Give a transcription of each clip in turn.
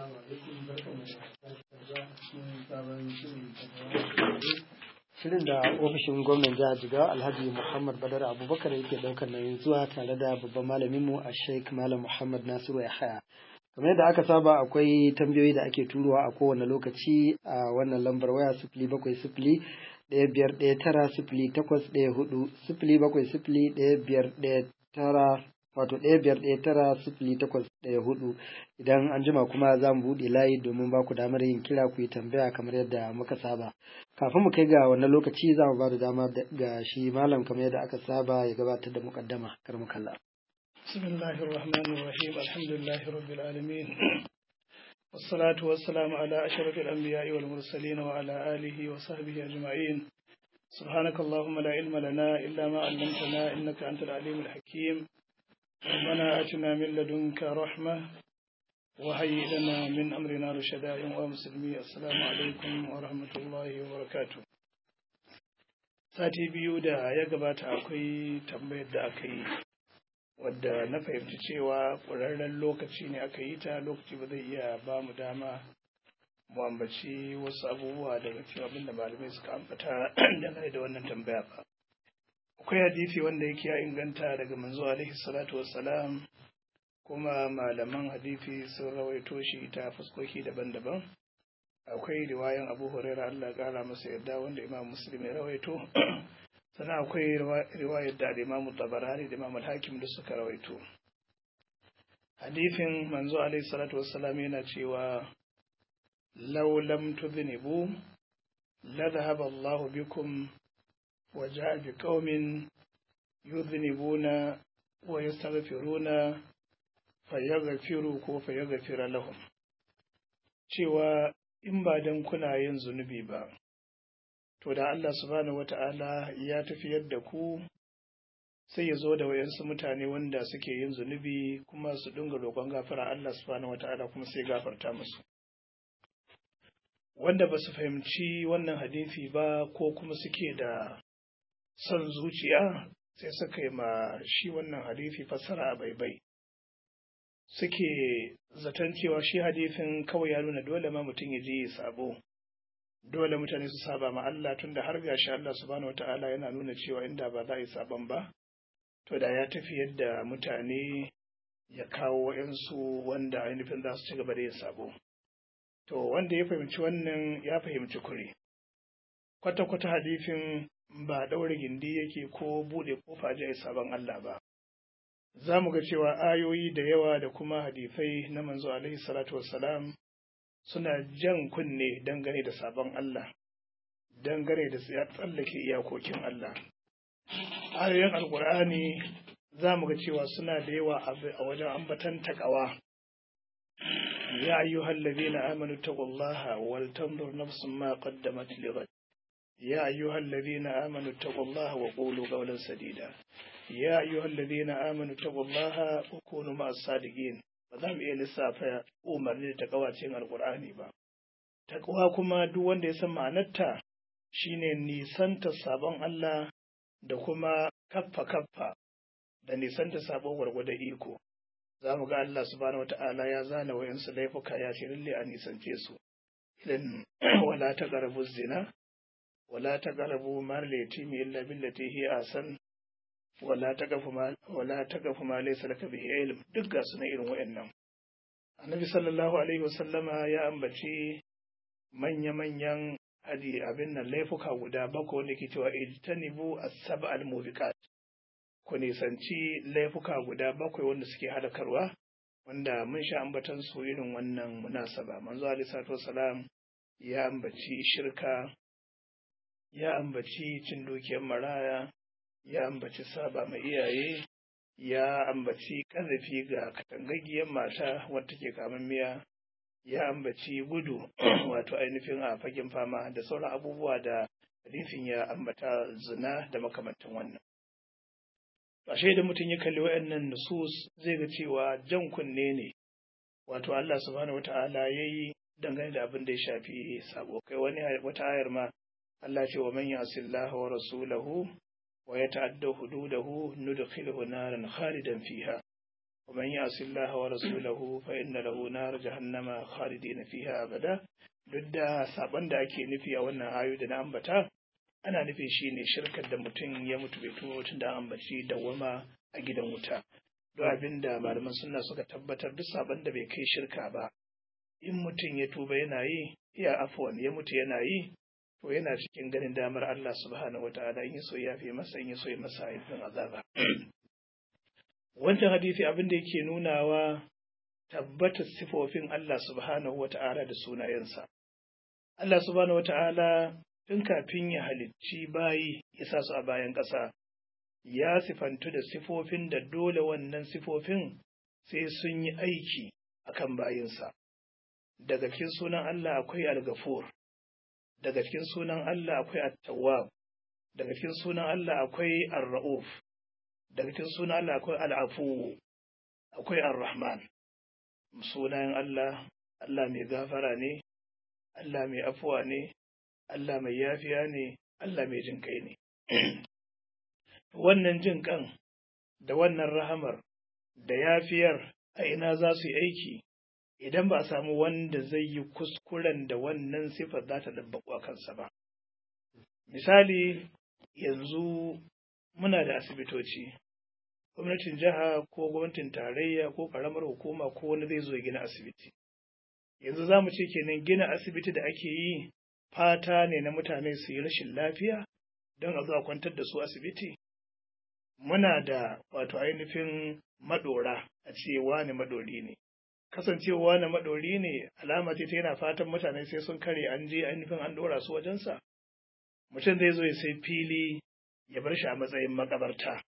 Shirin da ofishin gwamnan jihar Jigawa Alhaji Muhammad Badar Abubakar yake daukar nauyin zuwa tare da babban malaminmu a Sheikh Malam Muhammad Nasiru Yahaya. Kamar yadda aka saba akwai tambayoyi da ake turowa a kowane lokaci a wannan lambar waya sifili bakwai sifili ɗaya biyar ɗaya tara sifili takwas ɗaya hudu sifili bakwai sifili ɗaya biyar ɗaya tara wato ɗaya biyar ɗaya tara sifili takwas ɗaya hudu idan an jima kuma za mu buɗe layi domin ba ku damar yin kira ku yi tambaya kamar yadda muka saba kafin mu kai ga wannan lokaci za mu ba da dama ga shi malam kamar yadda aka saba ya gabatar da muƙaddama kar mu kalla. بسم الله الرحمن الرحيم الحمد لله رب العالمين والصلاة والسلام على أشرف الأنبياء والمرسلين وعلى آله وصحبه أجمعين سبحانك اللهم لا علم لنا إلا ما علمتنا إنك أنت العليم الحكيم ربنا آتنا من لدنك رحمة وهيئ لنا من أمرنا رشدا يا مسلمي السلام عليكم ورحمة الله وبركاته sati biyu da ya gabata akwai tambayar da aka yi wadda na fahimci cewa ƙwararren lokaci ne aka yi ta lokaci ba zai iya ba mu dama mu ambaci wasu abubuwa daga cikin abin da malamai suka ambata dangane da wannan tambaya ba akwai hadisi wanda yake ya inganta daga manzo alaihi salatu wassalam kuma malaman hadisi sun rawaito shi ta fuskoki daban-daban akwai riwayan abu huraira allah kara masa yadda wanda imam muslim ya rawaito sannan akwai riwayar da imamu tabarani da imam hakim da suka rawaito hadithin manzo alaihi salatu wassalam yana cewa law lam tudhnibu la dhahaba Allah bikum wa ja'a bi qaumin yudhnibuna wa yastaghfiruna fayaghfiru ko fayaghfira lahum cewa in ba dan kuna yin zunubi ba to da Allah subhanahu wata'ala ya tafiyar da ku sai ya zo da wayansu mutane wanda suke yin zunubi kuma su dinga roƙon gafara Allah subhanahu wata'ala kuma sai gafarta musu wanda ba su fahimci wannan hadisi ba ko kuma suke da son zuciya sai suka yi ma shi wannan hadisi fassara a baibai suke zaton cewa shi hadisin kawai ya nuna dole ma mutum ya je ya sabo dole mutane su saba ma Allah tunda har gashi Allah subhanahu wataala yana nuna cewa inda ba za a yi sabon ba to da ya tafi yadda mutane ya kawo wa'yansu wanda ainihin za su ci gaba da yin sabo to wanda ya fahimci wannan ya fahimci kure kwata-kwata hadifin ba ɗaure gindi yake ko buɗe kofa ji sabon Allah ba za mu ga cewa ayoyi da yawa da kuma hadifai na manzo alaihi salatu wassalam suna jan kunne dangane da sabon Allah, dangane da tsallake iyakokin Allah. Ayoyin Alƙur'ani za mu ga cewa suna da yawa a wajen ambatan takawa. Ya ayyuhal ladina amanu taqullaha wal tanzur nafsun ma qaddamat lighad. Ya ayyuhal ladina amanu taqullaha wa qulu qawlan sadida. Ya ayyuhal ladina amanu taqullaha wa kunu ma'as sadiqin. ba za mu iya lissafa umarni da takawacin alkur'ani ba takawa kuma duk wanda ya san ma'anarta shine nisanta sabon Allah da kuma kaffa kaffa da nisanta sabon gwargwada iko za mu ga Allah subhanahu wata'ala ya zana wayansu laifuka ya ce lalle a nisance su irin wala ta garabu zina wala ta garabu mar yatimi illa billati hi asan wala taqafu ma wala taqafu ma laysa laka bihi ilm duk ga suna irin wayannan annabi sallallahu alaihi wasallama ya ambaci manya manyan hadi abin nan laifuka guda bakwai wanda ke cewa ijtanibu as-sab'a al-mubiqat ku nisanci laifuka guda bakwai wanda suke halakarwa wanda mun sha ambatan su irin wannan munasaba manzo alaihi salatu wasalam ya ambaci shirka ya ambaci cin dukiyar maraya ya ambaci saba ma iyaye ya ambaci ƙazafi ga katangaggiyar mata wadda ke kaman miya ya ambaci gudu wato ainihin a fagen fama da sauran abubuwa da hadisin ya ambata zina da makamantan wannan ashe da mutum ya kalli wayannan nusus zai ga cewa jan kunne ne wato Allah subhanahu wata'ala yayi dangane da abin da ya shafi sabo kai wani wata ayar ma Allah ce wa man yasillaha wa rasulahu wa yata'adda hududahu nudkhilhu naran khalidan fiha ومن يعص الله ورسوله فإن له نار جهنم خالدين فيها أبدا duk da saban da ake nufi a wannan ayu da na ambata ana nufin shi ne shirkar da mutum ya mutu bai tuba mutum da ambaci dawwama a gidan wuta don abin da malaman sunna suka tabbatar duk saban da bai kai shirka ba in mutum ya tuba yana yi iya afwan ya mutu yana yi to yana cikin ganin damar Allah subhanahu wataala in so ya fi masa in so ya masa ayyukan azaba wancan hadisi abin da yake nunawa tabbatar sifofin Allah subhanahu wata'ala da sunayensa Allah subhanahu wata'ala tun kafin ya halicci bayi ya sa su a bayan ƙasa ya sifantu da sifofin da dole wannan sifofin sai sun yi aiki akan bayinsa daga cikin sunan Allah akwai al-ghafur daga cikin sunan Allah akwai at-tawwab daga cikin sunan Allah akwai ar-ra'uf daga cikin sunan Allah akwai al-afu akwai ar-rahman sunayen Allah Allah mai gafara ne Allah mai afuwa ne Allah mai yafiya ne Allah mai jin kai ne wannan jin kan da wannan rahamar da yafiyar a ina za su yi aiki idan ba a samu wanda zai yi kuskuren da wannan sifar za ta dabbaku a kansa ba. Misali, yanzu muna da asibitoci, gwamnatin jiha ko gwamnatin tarayya ko ƙaramar hukuma ko wani zai zo gina asibiti. Yanzu za mu ce kenan gina asibiti da ake yi fata ne na mutane su yi rashin lafiya don a zo a kwantar da su asibiti. Muna da wato ainihin maɗora a ce wani maɗori ne. kasancewa na maɗori ne alama ce ta yana fatan mutane sai sun kare an je ainihin an ɗora su wajensa mutum zai zo ya sai fili ya bar shi a matsayin makabarta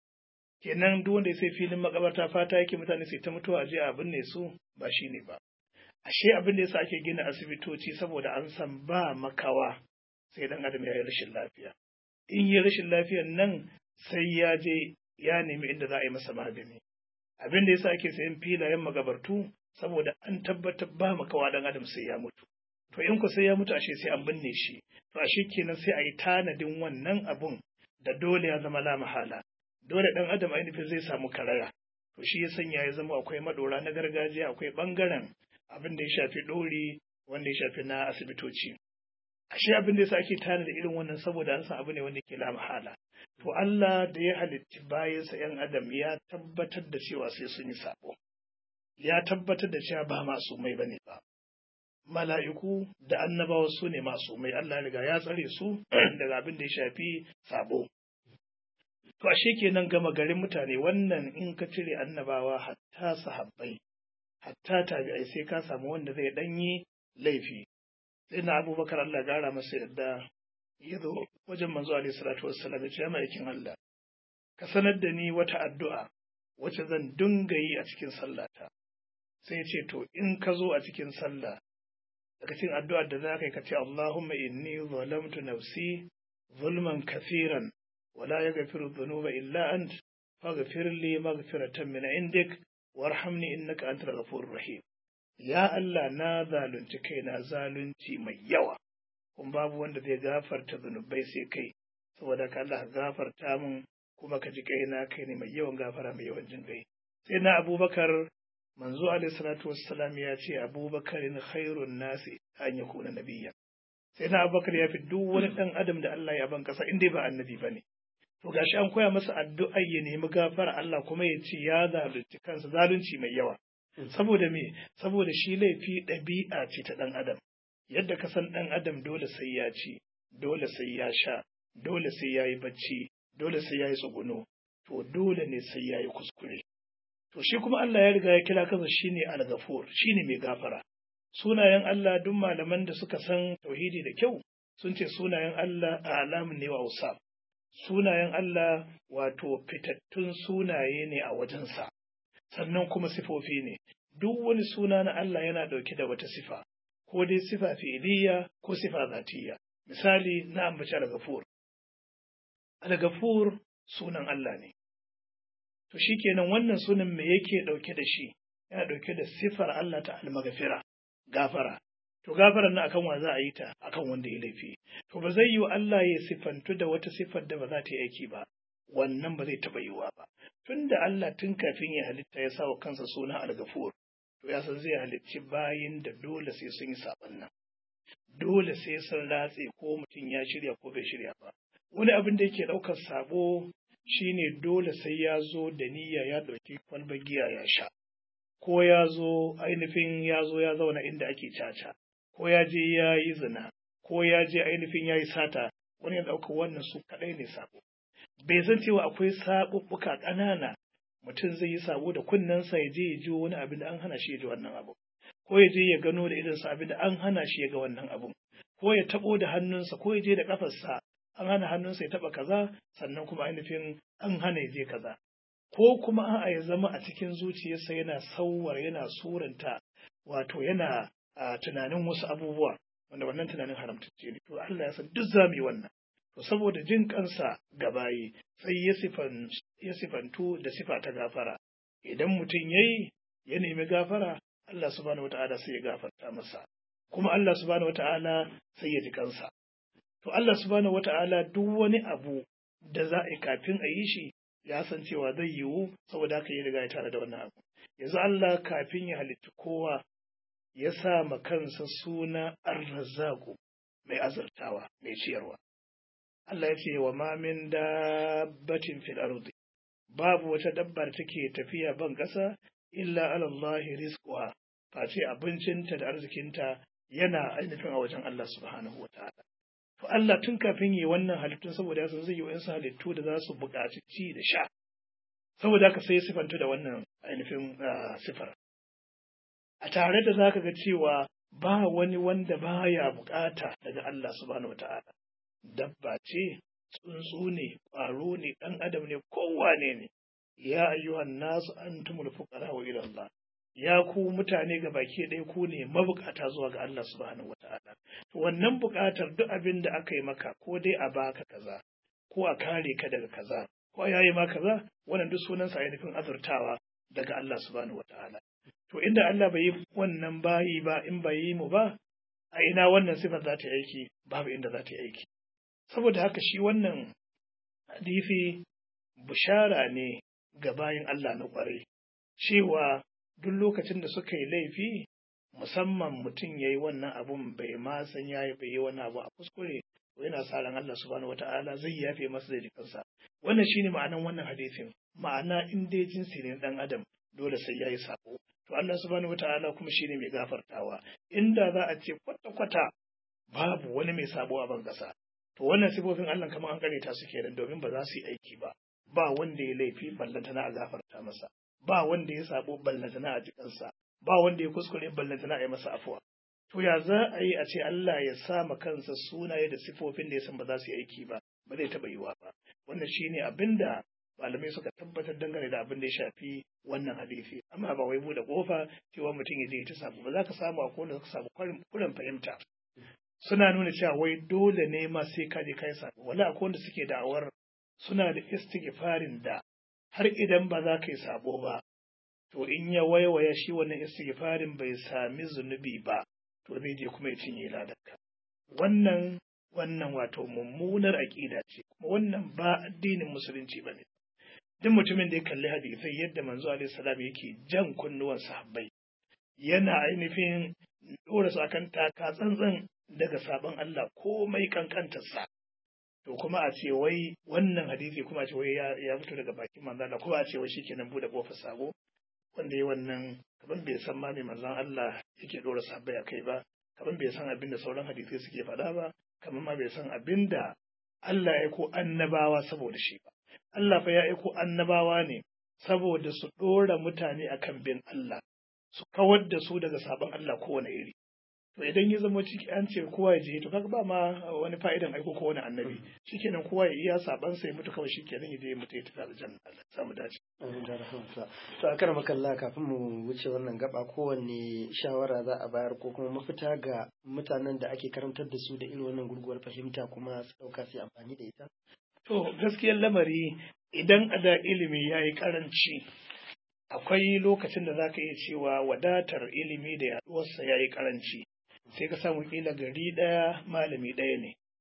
kenan duk wanda ya sai filin makabarta fata yake mutane sai ta mutuwa a je a binne su ba shi ne ba ashe abin da yasa ake gina asibitoci saboda an san ba makawa sai dan adam ya yi rashin lafiya in yi rashin lafiyan nan sai ya je ya nemi inda za a yi masa magani abin da yasa ake sayan filayen magabartu saboda an tabbatar ba makawa dan adam sai ya mutu to in ku sai ya mutu ashe sai an binne shi to ashe kenan sai a yi tanadin wannan abun da dole ya zama la mahala dole dan adam ainihin zai samu karaya to shi ya sanya ya zama akwai madora na gargajiya akwai bangaren abin da ya shafi dori wanda ya shafi na asibitoci ashe abin da yasa ake tanada irin wannan saboda an san abu ne wanda ke la mahala to Allah da ya halitti bayansa ‘yan adam ya tabbatar da cewa sai sun yi sabo, ya tabbatar da cewa ba masu mai bane ba. Mala'iku da annabawa su ne masu mai Allah riga ya tsare su daga abin da ya shafi sabo. To, ashe kenan gama garin mutane wannan in ka cire annabawa hatta sahabbai, hatta tabi'ai sai ka samu wanda zai ɗanyi laifi. Sai na abubakar Allah gara masa yadda ya zo wajen manzo alaihi salatu wassalam ya ce ma'aikin Allah ka sanar da ni wata addu'a wacce zan dinga yi a cikin sallata sai ya ce to in ka zo a cikin sallah daga cikin addu'ar da za ka yi ka ce Allahumma inni zalamtu nafsi zulman kathiran wala yaghfiru dhunuba illa ant faghfir li maghfiratan min indik warhamni innaka antal ghafurur rahim ya Allah na zalunci kaina zalunci mai yawa kun babu wanda zai gafarta zunubai sai kai saboda ka Allah gafarta min kuma ka ji kaina kai ne mai yawan gafara mai yawan jin kai sai na abubakar manzo alaihi salatu wassalam ya ce abubakarin khairun nasi an ya kuna nabiyya sai na abubakar ya fi duk wani dan adam da Allah ya ban kasa inda ba annabi bane to gashi an koya masa addu'a ya nemi gafara Allah kuma ya ce ya zalunci kansa zalunci mai yawa saboda me saboda shi laifi ɗabi'a ce ta ɗan adam yadda ka san ɗan adam dole sai ya ci, dole sai ya sha, dole sai ya yi bacci, dole sai ya yi tsuguno, to dole ne sai ya yi kuskure. To shi kuma Allah ya riga ya kira kansa shi ne al-ghafur, shi ne mai gafara. Sunayen Allah duk malaman da suka san tauhidi da kyau sun ce sunayen Allah a alamun ne wa usaf. Sunayen Allah wato fitattun sunaye ne a wajensa, sannan kuma sifofi ne. Duk wani suna na Allah yana ɗauke da wata sifa. ko dai sifa fi'iliya ko sifa zatiyya misali na ambaci al-ghafur al-ghafur sunan Allah ne to shikenan wannan sunan me yake dauke da shi yana dauke da sifar Allah ta al-maghfira gafara to gafaran nan akan wa za a yi ta akan wanda ya laifi to ba zai yi Allah ya sifantu da wata sifar da ba za ta yi aiki ba wannan ba zai taɓa yiwuwa ba tunda Allah tun kafin ya halitta ya sa wa kansa suna al-ghafur to ya san zai halicci bayin da dole sai sun yi saban nan dole sai sun ratse ko mutum ya shirya ko bai shirya ba wani abin da yake ɗaukar sabo shine dole sai ya zo da niyya ya ɗauki kwalbar giya ya sha ko ya zo ainihin ya zo ya zauna inda ake caca ko ya je ya yi zina ko ya je ainihin ya yi sata wani ya ɗauka wannan su kaɗai ne sabo bai san cewa akwai saɓuɓɓuka ƙanana mutum zai yi sabo da kunnensa ya je ya ji wani abin da an hana shi ya ji wannan abu ko ya je ya gano da idonsa abin da an hana shi ya ga wannan abun ko ya taɓo da hannunsa ko ya je da ƙafarsa an hana hannunsa ya taɓa kaza sannan kuma ainihin an hana ya je kaza ko kuma a'a ya zama a cikin zuciyarsa yana sauwar yana suranta wato yana tunanin wasu abubuwa wanda wannan tunanin haramtacce ne to Allah ya san duk za mu yi wannan to saboda jin kansa ga bayi sai ya sifan ya sifantu da sifa ta gafara idan mutum yayi ya nemi gafara Allah subhanahu wata'ala sai ya gafarta masa kuma Allah subhanahu wata'ala sai ya ji kansa to Allah subhanahu wata'ala duk wani abu da za a yi kafin a yi shi ya san cewa zai yiwu saboda haka ya riga ya tare da wannan abu yanzu Allah kafin ya halitta kowa ya sa ma kansa suna arrazzaku mai azurtawa mai ciyarwa Allah ya ce wa ma min dabbatin fil ardi babu wata dabba da take tafiya ban ƙasa illa ala Allah rizquha face abincinta da arzikinta yana ainihin a wajen Allah subhanahu wa ta'ala to Allah tun kafin yi wannan halittun saboda yasa zai yi wa'insu halittu da za su buƙaci ci da sha saboda haka sai sifantu da wannan ainihin sifar a tare da zaka ga cewa ba wani wanda baya bukata daga Allah subhanahu wata'ala dabba ce tsuntsu ne ƙwaro ne ɗan adam ne kowane ne ya ayyuhan nasu antumul fuqara wa ila Allah ya ku mutane ga baki ɗaya ku ne mabukata zuwa ga Allah subhanahu wata'ala to wannan bukatar duk abin da aka yi maka ko dai a baka kaza ko a kare ka daga kaza ko ya yi ma kaza wannan duk sunansa ainihin azurtawa daga Allah subhanahu wata'ala to inda Allah bai yi wannan bayi ba in bai yi mu ba a ina wannan sifar za ta yi aiki babu inda za ta yi aiki saboda haka shi wannan hadisi bishara ne ga bayin Allah na kwarai cewa duk lokacin da suka yi laifi musamman mutum ya yi wannan abun bai ma san ya yi bai yi wani abu a kuskure to yana sa ran Allah subhanahu wata'ala zai yafe masa da jikinsa wannan shine ma'anan wannan hadisin ma'ana in dai jinsi ne dan adam dole sai ya yi sako to Allah subhanahu wata'ala kuma shine mai gafartawa inda za a ce kwata kwata babu wani mai sabo a ban kasa to wannan sifofin Allah kamar an kareta su kenan domin ba za su yi aiki ba ba wanda ya laifi ballantana a gafarta masa ba wanda ya sabo ballantana a jikansa ba wanda ya kuskure ballantana a yi masa afuwa to ya za a yi a ce Allah ya sa ma kansa sunaye da sifofin da ya san ba za su yi aiki ba ba zai taɓa yiwa ba wannan shine abin da malamai suka tabbatar dangane da abin da ya shafi wannan hadisi amma ba wai bude kofa cewa mutum ya je ta samu ba za ka samu a kowane ka samu kuren fahimta suna nuna cewa wai dole ne ma sai ka je kai sabo wala akwai wanda suke da'awar suna da istighfarin da har idan ba za ka yi sabo ba to in ya waiwaya shi wannan istighfarin bai sami zunubi ba to zai je kuma ya cinye ladarka wannan wannan wato mummunar aƙida ce kuma wannan ba addinin musulunci ba ne duk mutumin da ya kalli hadisai yadda manzo alaihi salam yake jan kunnuwan sahabbai yana ainihin dora su akan taka tsantsan daga sabon Allah komai kankantarsa to kuma a ce wai wannan hadisi kuma a ce wai ya fito daga bakin manzo Allah kuma a ce wai shikenan bude kofar sabo wanda ya wannan kaman bai san ma me manzon Allah yake dora sahabbai a kai ba kaman bai san abin da sauran hadisai suke faɗa ba kaman ma bai san abin da Allah ya ko annabawa saboda shi ba Allah fa ya aiko annabawa ne saboda su ɗora mutane akan bin Allah su kawar da su daga sabon Allah kowane iri to idan ya zama ciki an ce kowa ya je to kaga ba ma wani fa'idan aiko ko wani annabi shikenan kowa ya iya saban sai mutu kawai shikenan ya je ya mutu ya tafi aljanna Allah ya samu dace to a kar makalla kafin mu wuce wannan gaba kowanne shawara za a bayar ko kuma mafita ga mutanen da ake karantar da su da irin wannan gurguwar fahimta kuma su dauka su amfani da ita to gaskiyar lamari idan a da ilimi ya yi karanci akwai lokacin da za ka iya cewa wadatar ilimi da yaduwarsa ya yi karanci sai ka samu kila gari ɗaya malami ɗaya ne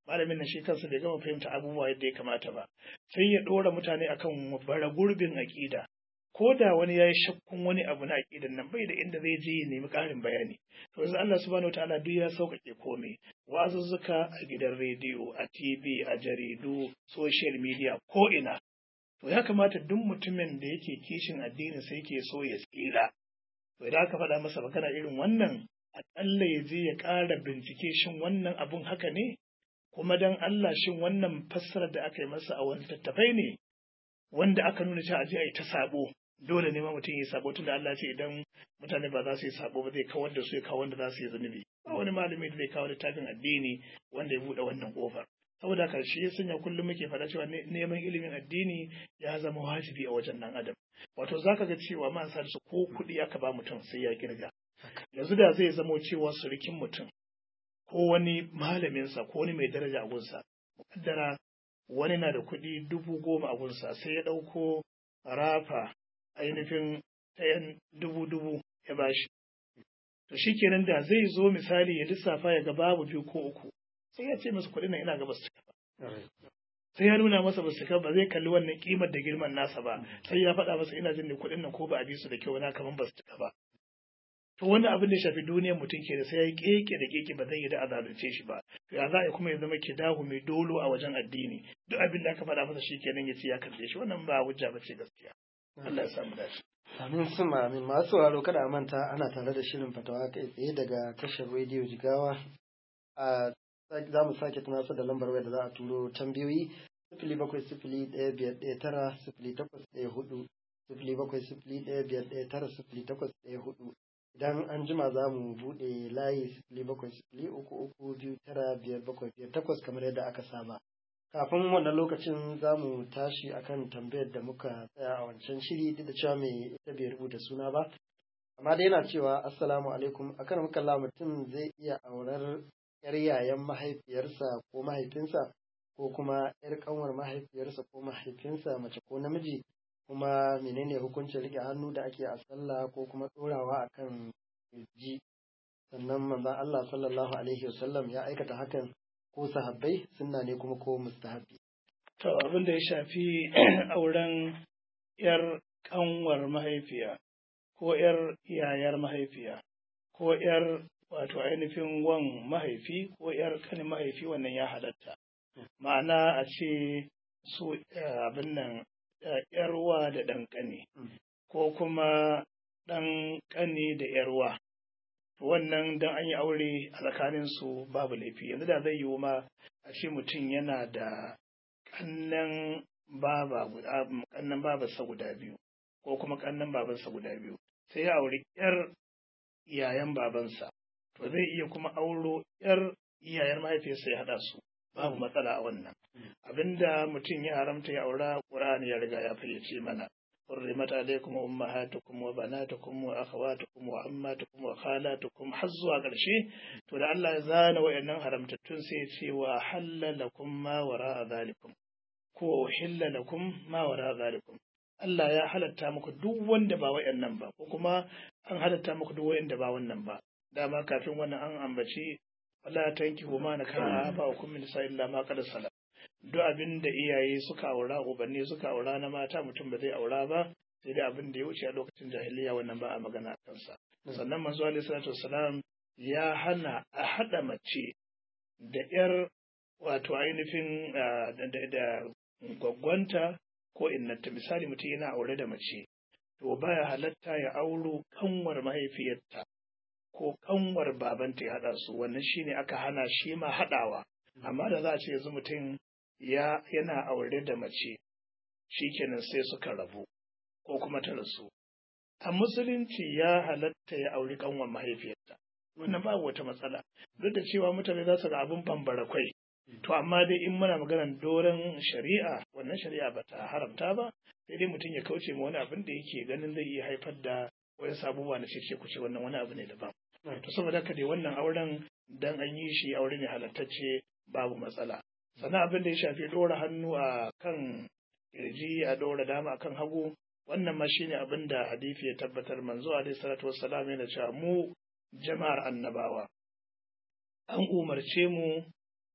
malamin nan shi kansa bai gama fahimta abubuwa yadda ya kamata ba sai ya ɗora mutane akan bara gurbin aƙida ko da wani ya yi shakkun wani abu na aƙidan nan bai da inda zai je ya nemi ƙarin bayani to yanzu Allah subhanahu wataala duk ya sauƙaƙe komai wazuzzuka a gidan rediyo a TV a jaridu social media ko ina to ya kamata duk mutumin da yake kishin addinin sai ke so ya tsira to idan aka faɗa masa magana irin wannan aƙalla ya je ya ƙara bincike shin wannan abun haka ne kuma dan Allah shin wannan fassarar da aka yi masa a wani tattafai ne wanda aka nuna cewa aje a yi ta sabo dole ne ma mutum ya sabo tunda Allah ce idan mutane ba za su yi sabo ba zai kawar da su ya kawo wanda za su yi zunubi ba wani malami da zai kawo littafin addini wanda ya buɗe wannan ƙofar saboda haka shi ya sanya kullum muke faɗa cewa neman ilimin addini ya zama wajibi a wajen nan adam wato zaka ga cewa man sa su ko kuɗi aka ba mutum sai ya kirga yanzu da zai zamo cewa surukin mutum ko wani malaminsa ko wani mai daraja a gunsa mukaddara wani na da kuɗi dubu goma a gunsa sai ya ɗauko rafa ainihin ɗayan dubu dubu ya bashi to shi kenan da zai zo misali ya lissafa ya ga babu biyu ko uku sai ya ce masa kuɗin nan ina ga basu cika ba sai ya nuna masa basu cika ba zai kalli wannan kimar da girman nasa ba sai ya faɗa masa ina jin ne kuɗin nan ko ba a bi su da kyau na kaman basu cika ba to wani abin da shafi duniyar mutum ke da sai ya yi keke da keke ba zai yi da a zalunce shi ba to ya za a kuma ya zama kidahu mai dolo a wajen addini duk abin da aka faɗa masa shi kenan ya ce ya karɓe shi wannan ba hujja ba ce gaskiya Allah ya samu dace Amin suma amin masu sauraro kada a manta ana tare da shirin fatawa kai tsaye daga tashar rediyo jigawa a za mu sake tunasar da lambar waya da za a turo tambayoyi sifili bakwai sifili ɗaya biyar ɗaya tara sifili takwas ɗaya hudu sifili bakwai sifili ɗaya biyar ɗaya tara sifili takwas ɗaya hudu idan an jima za mu buɗe layi sifili bakwai sifili uku uku biyu tara biyar bakwai biyar takwas kamar yadda aka saba kafin wannan lokacin za mu tashi akan tambayar da muka tsaya a wancan shiri duk da cewa mai ita bai rubuta suna ba amma dai yana cewa assalamu alaikum akan muka mutum zai iya aurar yar yayan mahaifiyarsa ko mahaifinsa ko kuma yar kanwar mahaifiyarsa ko mahaifinsa mace ko namiji kuma menene hukuncin rike hannu da ake a sallah ko kuma ɗorawa akan kirji sannan manzon Allah sallallahu alaihi wasallam ya aikata hakan ko sahabbai sunna ne kuma ko mustahabbi to abin da ya shafi auren yar kanwar mahaifiya ko yar yayar mahaifiya ko yar wato ainihin wan mahaifi ko yar kanin mahaifi wannan ya halatta ma'ana a ce su abin nan yarwa da ɗan ƙani ko kuma ɗan ƙani da yarwa wannan dan an yi aure a tsakanin su babu laifi yanzu da zai yiwu ma a ce mutum yana da kannan baba guda kannan babarsa guda biyu ko kuma kannan babansa guda biyu sai ya auri yar iyayen babansa to zai iya kuma auro yar iyayen mahaifiyarsa ya haɗa su babu matsala a wannan abinda mutum ya haramta ya aura ƙur'ani ya riga ya fayyace mana حرمت عليكم أمهاتكم وبناتكم وأخواتكم وعماتكم وخالاتكم حزوا ƙarshe to da Allah ya zana wayannan haramtattun sai ya ce wa halla lakum ma wara zalikum ko hilla lakum ma wara zalikum Allah ya halatta muku duk wanda ba wayannan ba ko kuma an halatta muku duk wayanda ba wannan ba dama kafin wannan an ambaci wala tankihu ma nakana ba hukum min sa illa ma qad salam duk abin da iyaye suka aura ubanni suka aura na mata mutum ba zai aura ba sai dai abin da ya wuce a lokacin jahiliya wannan ba a magana a kansa sannan manzo alaihi salatu wassalam ya hana a hada mace da yar wato ainihin da gwaggwanta ko innata misali mutum yana aure da mace to baya halatta ya auro kanwar mahaifiyarta ko kanwar babanta ya hada su wannan shine aka hana shi ma hadawa amma da za a ce yanzu mutum ya yana aure da mace shikenan sai suka rabu ko kuma ta rasu a musulunci ya halatta ya auri kanwan mahaifiyarta wannan babu wata matsala duk da cewa mutane za su ga abin bambara kwai to amma dai in muna maganar doron shari'a wannan shari'a ba ta haramta ba sai dai mutum ya kauce ma wani abin da yake ganin zai iya haifar da wani sabuwa na cece kuce wannan wani abu ne daban to saboda haka dai wannan auren dan an yi shi aure ne halattacce babu matsala sannan abin da ya shafi ɗora hannu a kan kirji a ɗora dama a kan hagu wannan ma shine abin da hadisi ya tabbatar manzo alaihi salatu wassalam yana cewa mu jama'ar annabawa an umarce mu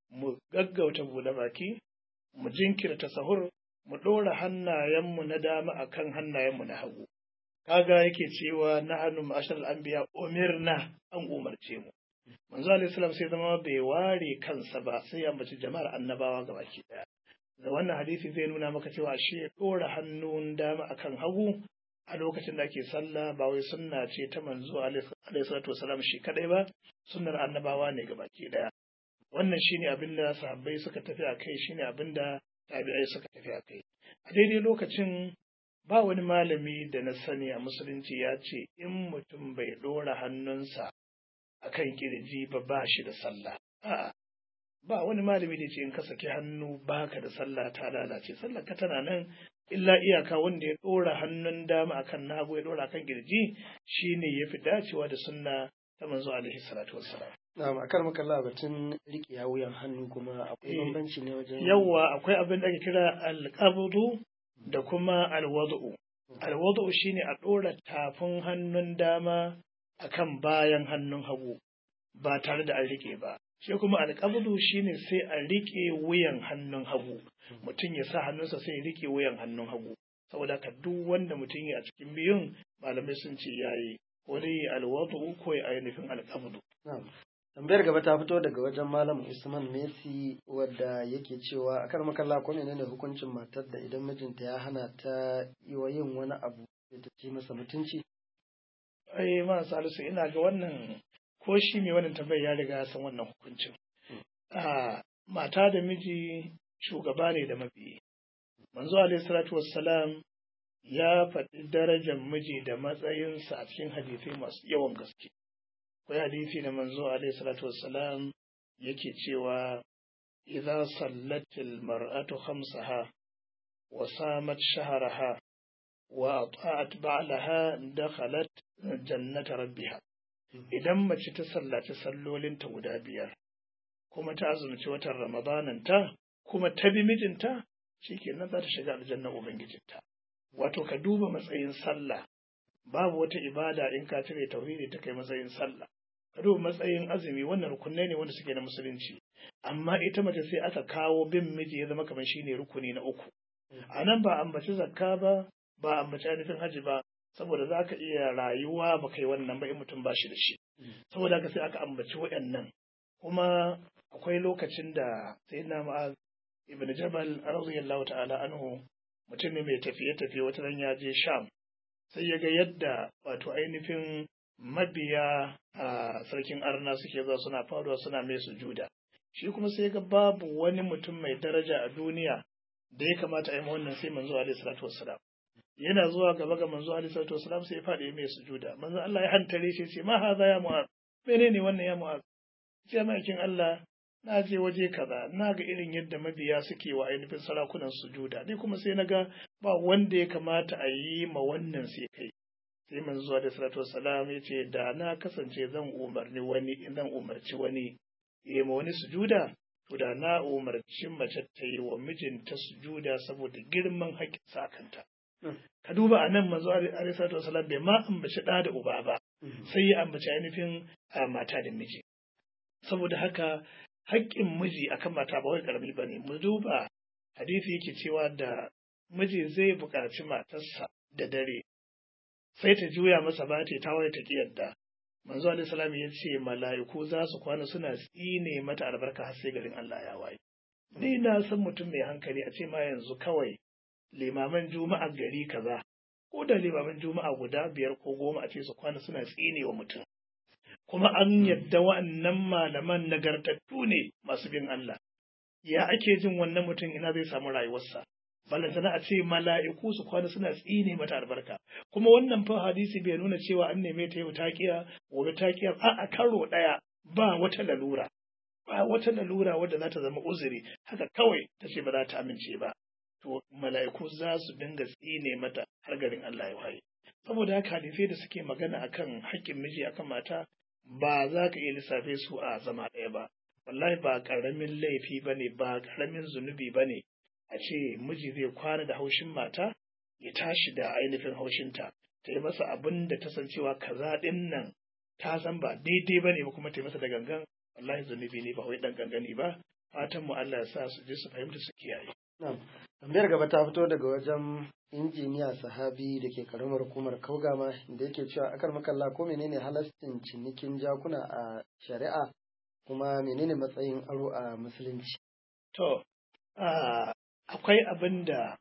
mu gaggauta buɗe baki mu jinkirta sahur mu ɗora hannayenmu na dama akan hannayenmu na hagu kaga yake cewa na hannu ma'ashar anbiya umirna an umarce mu manzo alaihi salam sai zama bai ware kansa ba sai ya ambaci jama'ar annabawa baki daya da wannan hadisi zai nuna maka cewa ashe ɗora hannun dama akan hagu a lokacin da ake sallah ba wai sunna ce ta manzo alaihi salatu wasalam shi kadai ba sunnar annabawa ne baki daya wannan shine abin da sahabbai suka tafi a kai shine abin da tabi'ai suka tafi a kai a daidai lokacin ba wani malami da na sani a musulunci ya ce in mutum bai ɗora hannunsa a kan kirji ba ba shi da sallah a'a ba wani malami da ce in ka saki hannu baka da sallah ta lalace sallah ka tana nan illa iyaka wanda ya ɗora hannun dama akan nagu ya ɗora akan kirji shine ya fi dacewa da sunna ta manzo alaihi salatu wassalam na'am akan makalla batun riƙe wuyan hannu kuma akwai bambanci ne wajen yawa akwai abin da ake kira alqabdu da kuma alwad'u alwad'u shine a ɗora tafin hannun dama akan bayan hannun hagu ba tare da an riƙe ba shi kuma alƙabdu shine sai a riƙe wuyan hannun hagu mutum ya sa hannunsa sai ya riƙe wuyan hannun hagu saboda ka duk wanda mutum ya a cikin biyun malamai sun ce yayi ko dai alwadu ko ya ainihin alƙabdu tambayar gaba ta fito daga wajen malam usman messi wadda yake cewa akar makalla ko ne hukuncin matar da idan mijinta ya hana ta yi wa yin wani abu da ta ci masa mutunci ai ma salisu ina ga wannan ko shi mai wannan tambayar ya riga ya san wannan hukuncin a mata da miji shugaba ne da mabiyi manzo alaihi salatu wassalam ya faɗi darajar miji da matsayinsa a cikin hadisai masu yawan gaske akwai hadisi da manzo alaihi salatu wassalam yake cewa idza sallatil mar'atu khamsaha wa samat shahraha wa ata'at ba'laha dakhalat jannata rabbiha idan mace ta sallaci sallolinta guda biyar kuma ta azumci watan ramadananta kuma ta bi mijinta shikenan za ta shiga aljanna ubangijinta wato ka duba matsayin sallah babu wata ibada in ka cire tauhidi ta kai matsayin sallah ka duba matsayin azumi wannan rukunai ne wanda suke na musulunci amma ita mace sai aka kawo bin miji ya zama kamar shine rukuni na uku a nan ba ambaci zakka ba ba ambaci ainihin haji ba saboda za ka iya rayuwa ba kai wannan ba in mutum ba shi da shi saboda haka sai aka ambaci waɗannan kuma akwai lokacin da sai na ma'az ibn jabal radiyallahu ta'ala anhu mutum ne mai tafiye-tafiye wata ran ya je sham sai ya ga yadda wato ainihin mabiya a sarkin arna suke zuwa suna faruwa suna mai sujuda shi kuma sai ga babu wani mutum mai daraja a duniya da ya kamata a yi wannan sai manzo alaihi salatu wassalam yana zuwa gaba ga manzo alaihi salatu wassalam sai ya faɗi mai sujuda manzo Allah ya hantare shi ce ma haza ya mu'az menene wannan ya mu'az sai maikin Allah na je waje kaza na ga irin yadda mabiya suke wa ainihin sarakunan sujuda ni kuma sai na ga ba wanda ya kamata a yi ma wannan sai kai sai manzo da salatu wassalam ya ce da na kasance zan umarni wani zan umarci wani ya ma wani sujuda to da na umarci mace ta yi wa mijinta sujuda saboda girman haƙƙin sa kanta ka duba a nan manzo alaihi salatu wassalam bai ma ambaci ɗa da uba ba sai ya ambaci ainihin mata da miji saboda haka haƙƙin miji akan mata ba wai ƙarami ba ne mu duba hadisi yake cewa da miji zai buƙaci matarsa da dare sai ta juya masa ba ta tawaye ta yadda manzo alaihi salam ya ce mala'iku za su kwana suna tsine mata albarka har sai garin Allah ya waye ni na san mutum mai hankali a ce ma yanzu kawai limaman juma'a gari kaza ko da limaman juma'a guda biyar ko goma a ce su kwana suna tsine wa mutum kuma an yadda wa'annan malaman nagartattu ne masu bin Allah. Ya ake jin wannan mutum ina zai samu rayuwarsa. Balantana a ce mala'iku su kwana suna tsine mata albarka. Kuma wannan fa hadisi bai nuna cewa an neme ta yau taƙiya, gobe taƙiya, a a karo ɗaya ba wata lalura. Ba wata lalura wadda za ta zama uzuri, haka kawai ta ce ba za ta amince ba. To mala'iku za su dinga tsine mata har garin Allah ya waye. Saboda haka hadisai da suke magana akan haƙƙin miji akan mata ba za ka iya lissafe su a zama ɗaya ba wallahi ba ƙaramin laifi ba ne ba ƙaramin zunubi ba ne a ce miji zai kwana da haushin mata ya tashi da ainihin haushinta ta yi masa abin da ta san cewa kaza ɗin nan ta san ba daidai ba ne ba kuma ta yi masa da gangan wallahi zunubi ne ba wai ɗan gangani ba fatan mu Allah ya sa su je su fahimta su kiyaye Na'am. Tambayar gaba ta fito daga wajen injiniya sahabi da ke karamar hukumar Kaugama da yake cewa akar makalla ko menene halastin cinikin jakuna a shari'a kuma menene matsayin aro a musulunci. To, akwai abin da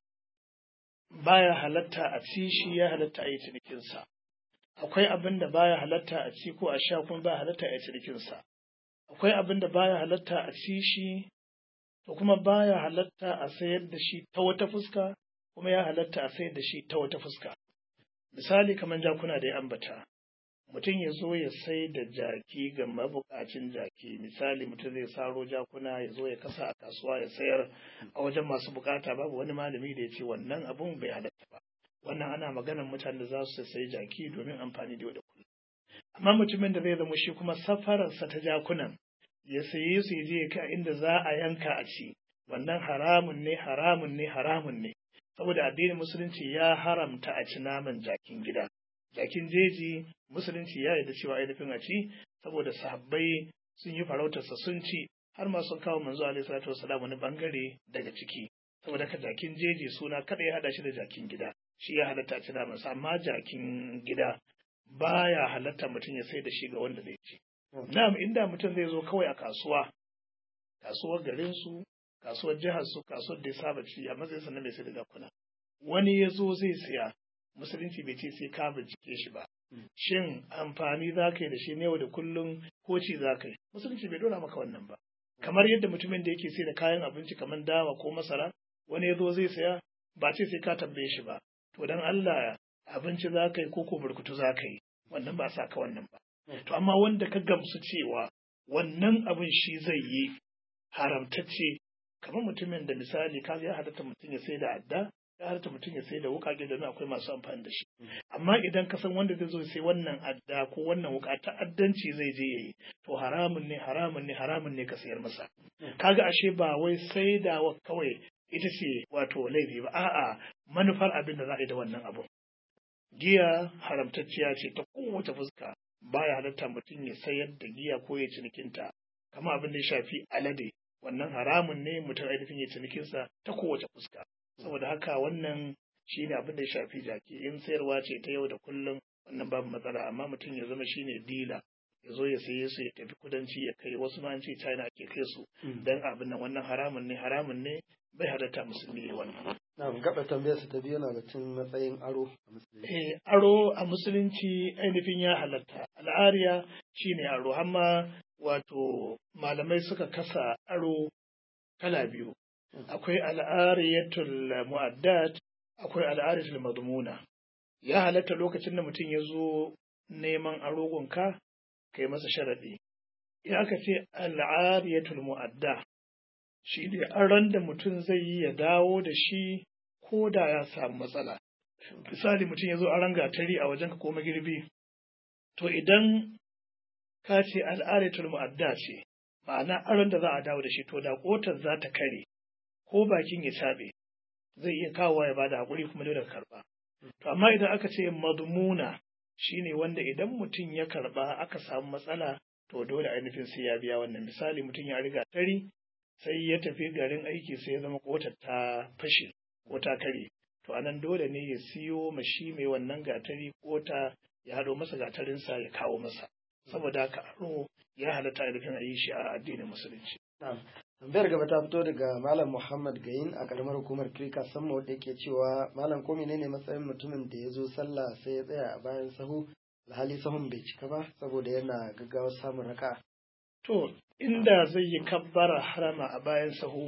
baya halatta a ci shi ya halatta a yi cinikinsa. Akwai abin da baya halatta a ci ko a sha kuma baya halatta a yi cinikinsa. Akwai abin da baya halatta a ci shi to kuma baya halatta a sayar da shi ta wata fuska kuma ya halatta a sayar da shi ta wata fuska. Misali kamar jakuna da ya ambata. mutum ya zo ya sai da jaki ga mabukacin jaki misali mutum zai saro jakuna ya zo ya kasa a kasuwa ya sayar a wajen masu bukata babu wani malami da ya ce wannan abun bai halatta ba wannan ana maganar mutanen da za su sayi jaki domin amfani da yau da kullum amma mutumin da zai zama shi kuma safararsa ta jakunan ya saye su ya je ya kai inda za a yanka a ci wannan haramun ne haramun ne haramun ne saboda addinin musulunci ya haramta a ci naman jakin gida jakin jeji musulunci ya yarda cewa ainihin a ci saboda sahabbai sun yi farautarsa sun ci har ma sun kawo manzo alaihi salatu wasalam wani bangare daga ciki saboda ka jakin jeji suna kada ya hada shi da jakin gida shi ya halatta a ci namansa amma jakin gida baya halatta mutum ya sai da shi ga wanda zai ci na'am inda mutum zai zo kawai a kasuwa kasuwar garinsu kasuwar jihar su kasuwar da ya saba ci a matsayinsa na mai sai da jakuna wani ya zo zai siya musulunci bai ce sai ka bincike shi ba shin amfani za ka yi da shi ne yau da kullum ko ci za ka yi musulunci bai dora maka wannan ba kamar yadda mutumin da yake sai da kayan abinci kamar dawa ko masara wani ya zo zai saya ba ce sai ka tambaye shi ba to dan Allah abinci za ka yi ko ko burkutu za ka yi wannan ba sa ka wannan ba to amma wanda ka gamsu cewa wannan abin shi zai yi haramtacce kamar mutumin da misali ka ya halatta mutum ya sai da adda ya halatta mutum ya sai da wuƙaƙe domin akwai masu amfani da shi amma idan ka san wanda zai zo sai wannan adda ko wannan wuƙa ta'addanci zai je yayi to haramun ne haramun ne haramun ne ka sayar masa kaga ashe ba wai saidawa kawai ita ce wato laifi ba a'a manufar abin da za a yi da wannan abu giya haramtacciya ce ta kowace fuska baya halatta mutum ya sayar da giya ko ya cinikinta kamar abin da ya shafi alade wannan haramun ne mutum ainihin ya cinikinsa ta kowace fuska saboda haka wannan shi ne abin da ya shafi jaki in sayarwa ce ta yau da kullum wannan babu matsala amma mutum ya zama shi ne dila ya zo ya saye su ya tafi kudanci ya kai wasu ma an ce china ake kai su dan abin nan wannan haramun ne haramun ne bai halatta musulmi ya wannan na gaba tambayar su ta biyu na batun matsayin aro a musulunci eh aro a musulunci ainihin ya halatta al'ariya shine aro amma wato malamai suka kasa aro kala biyu akwai al'ariyatul mu'addat akwai al'ariyatul madmuna ya halatta lokacin da mutum ya zo neman arogonka kai masa sharaɗi in aka ce al'ariyatul mu'adda shi ne aron da mutum zai yi ya dawo da shi ko da ya samu matsala misali mutum ya zo aron gatari a wajenka ko magirbi to idan ka ce al'ariyatul mu'adda ce ma'ana aron da za a dawo da shi to da kotar za ta kare ko bakin ya caɓe zai iya kawowa ya bada haƙuri kuma dole ka karɓa. To amma idan aka ce madmuna shine wanda idan mutum ya karɓa aka samu matsala to dole ainihin sai ya biya wannan misali mutum ya riga tari sai ya tafi garin aiki sai ya zama kotar ta fashe ko ta kare to anan dole ne ya siyo mashi mai wannan gatari kota ya haɗo masa gatarinsa ya kawo masa saboda haka aro ya halatta ainihin a yi shi a addinin musulunci. tambayar gaba ta fito daga malam muhammad gayin a karamar hukumar kirka samma wadda yake cewa malam ko menene matsayin mutumin da ya zo sallah sai ya tsaya a bayan sahu alhali sahun bai cika ba saboda yana gaggawa samun raka to inda zai yi kabbara harama a bayan sahu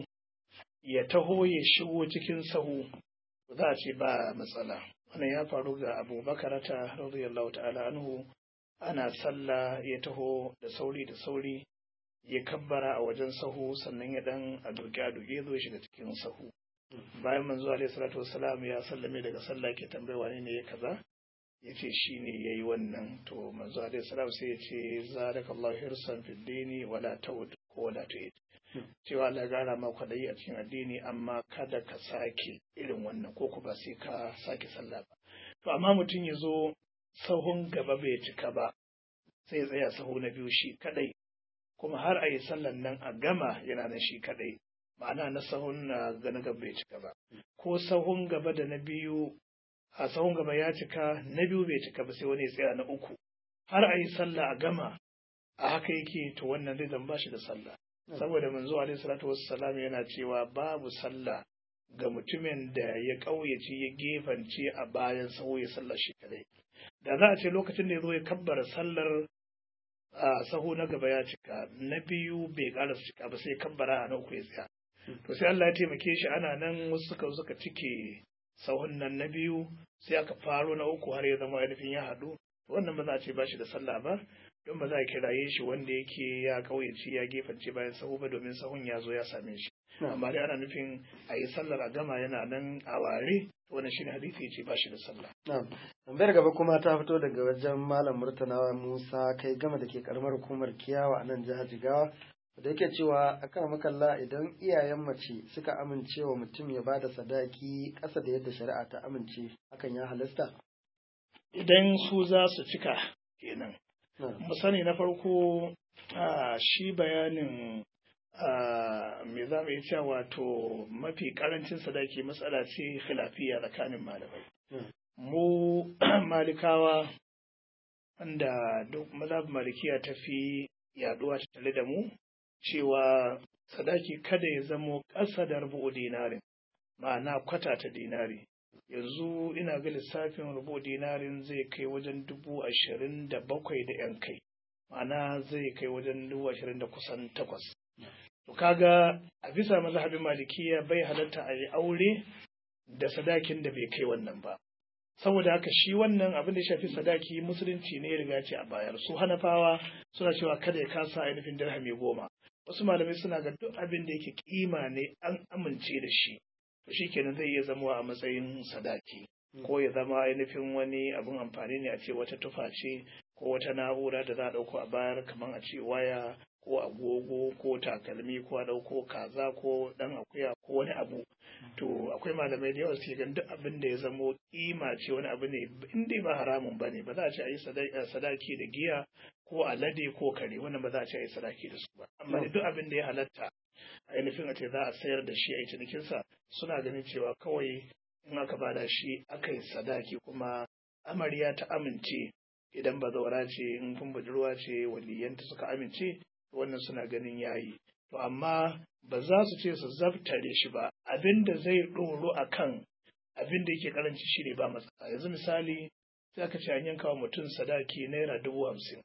ya taho ya shigo cikin sahu za a ce ba matsala wannan ya faru ga abubakar ta radiyallahu ta'ala anhu ana sallah ya taho da sauri da sauri ya kabbara a wajen sahu sannan ya dan a doke a doke zo shiga cikin sahu bayan manzo alaihi salatu wassalam ya sallame daga sallah ke tambaye wane ne ya kaza ya ce shi ne ya yi wannan to manzo alaihi salam sai ya ce zarakallahu hirsan fid dini wala tawd ko wala tu'id cewa Allah ya gara ma kwadayi a cikin addini amma kada ka sake irin wannan ko kuma sai ka sake sallah ba to amma mutum ya zo sahun gaba bai cika ba sai ya tsaya sahu na biyu shi kadai kuma har a yi sallan nan a gama yana nan shi kaɗai ma'ana na sahun na gaba gaba bai cika ba ko sahun gaba da na biyu a sahun gaba ya cika na biyu bai cika ba sai wani ya tsaya na uku har a yi sallah a gama a haka yake to wannan zai zan ba shi da sallah saboda manzo alaihi salatu wassalam yana cewa babu sallah ga mutumin da ya ƙauyace ya gefance a bayan sahu ya sallar shi kadai da za a ce lokacin da ya zo ya kabbara sallar a sahu na gaba ya cika na biyu bai ƙara cika ba sai kabbara a na uku ya tsaya to sai Allah ya taimake shi ana nan wasu suka suka cike sahun nan na biyu sai aka faro na uku har ya zama ainihin ya haɗu wannan ba za a ce ba shi da sallah ba don ba za a kiraye shi wanda yake ya kauyaci ya gefance bayan sahu ba domin sahun ya zo ya same shi amma dai ana nufin a yi sallar a gama yana nan a ware wannan shine hadisi ya ce ba shi da sallah tambayar gaba kuma ta fito daga wajen malam murtala musa kai gama da ke karamar hukumar kiyawa a nan jihar jigawa da yake cewa akan makalla idan iyayen mace suka amince wa mutum ya bada sadaki ƙasa da yadda shari'a ta amince hakan ya halasta idan su za su cika kenan mu sani na farko shi bayanin me za mu iya cewa wato mafi karancin sadaki matsala ce khilafiya tsakanin malamai mu malikawa wanda duk mazhab malikiya ta fi yaduwa ta tare da mu cewa sadaki kada ya zamo ƙasa da rubu dinarin ma'ana kwata ta dinari yanzu ina ga lissafin rubu dinarin zai kai wajen dubu ashirin da bakwai da yan kai ma'ana zai kai wajen dubu ashirin da kusan takwas to kaga a bisa mazhabin malikiya bai halatta a yi aure da sadakin da bai kai wannan ba saboda haka shi wannan abin da shafi sadaki musulunci ne ya riga ce a bayar su hanafawa suna cewa kada ya kasa ainihin dirhami goma wasu malamai suna ga duk abin da yake kima ne an amince da shi to shi kenan zai iya zama a matsayin sadaki ko ya zama ainihin wani abin amfani ne a ce wata tufa ce ko wata na'ura da za a ɗauko a bayar kamar a ce waya ko agogo ko takalmi ko a ɗauko kaza ko ɗan akuya ko wani abu to akwai malamai da yawa suke ganin duk abin da ya zamo kima ce wani abu ne in dai ba haramun ba ne ba za a ce a yi sadaki da giya ko alade ko kare wannan ba za a ce a yi sadaki da su ba amma duk abin da ya halatta ainihin a ce za a sayar da shi a yi cinikinsa suna ganin cewa kawai in aka bada shi aka yi sadaki kuma amarya ta amince idan ba zaura ce in kun budurwa ce waliyanta suka amince wannan suna ganin yayi to amma ba za su ce su zabtare shi ba abin da zai ɗoro a kan abin da yake karanci shi ne ba matsala yanzu misali sai aka ce an yanka wa mutum sadaki naira dubu hamsin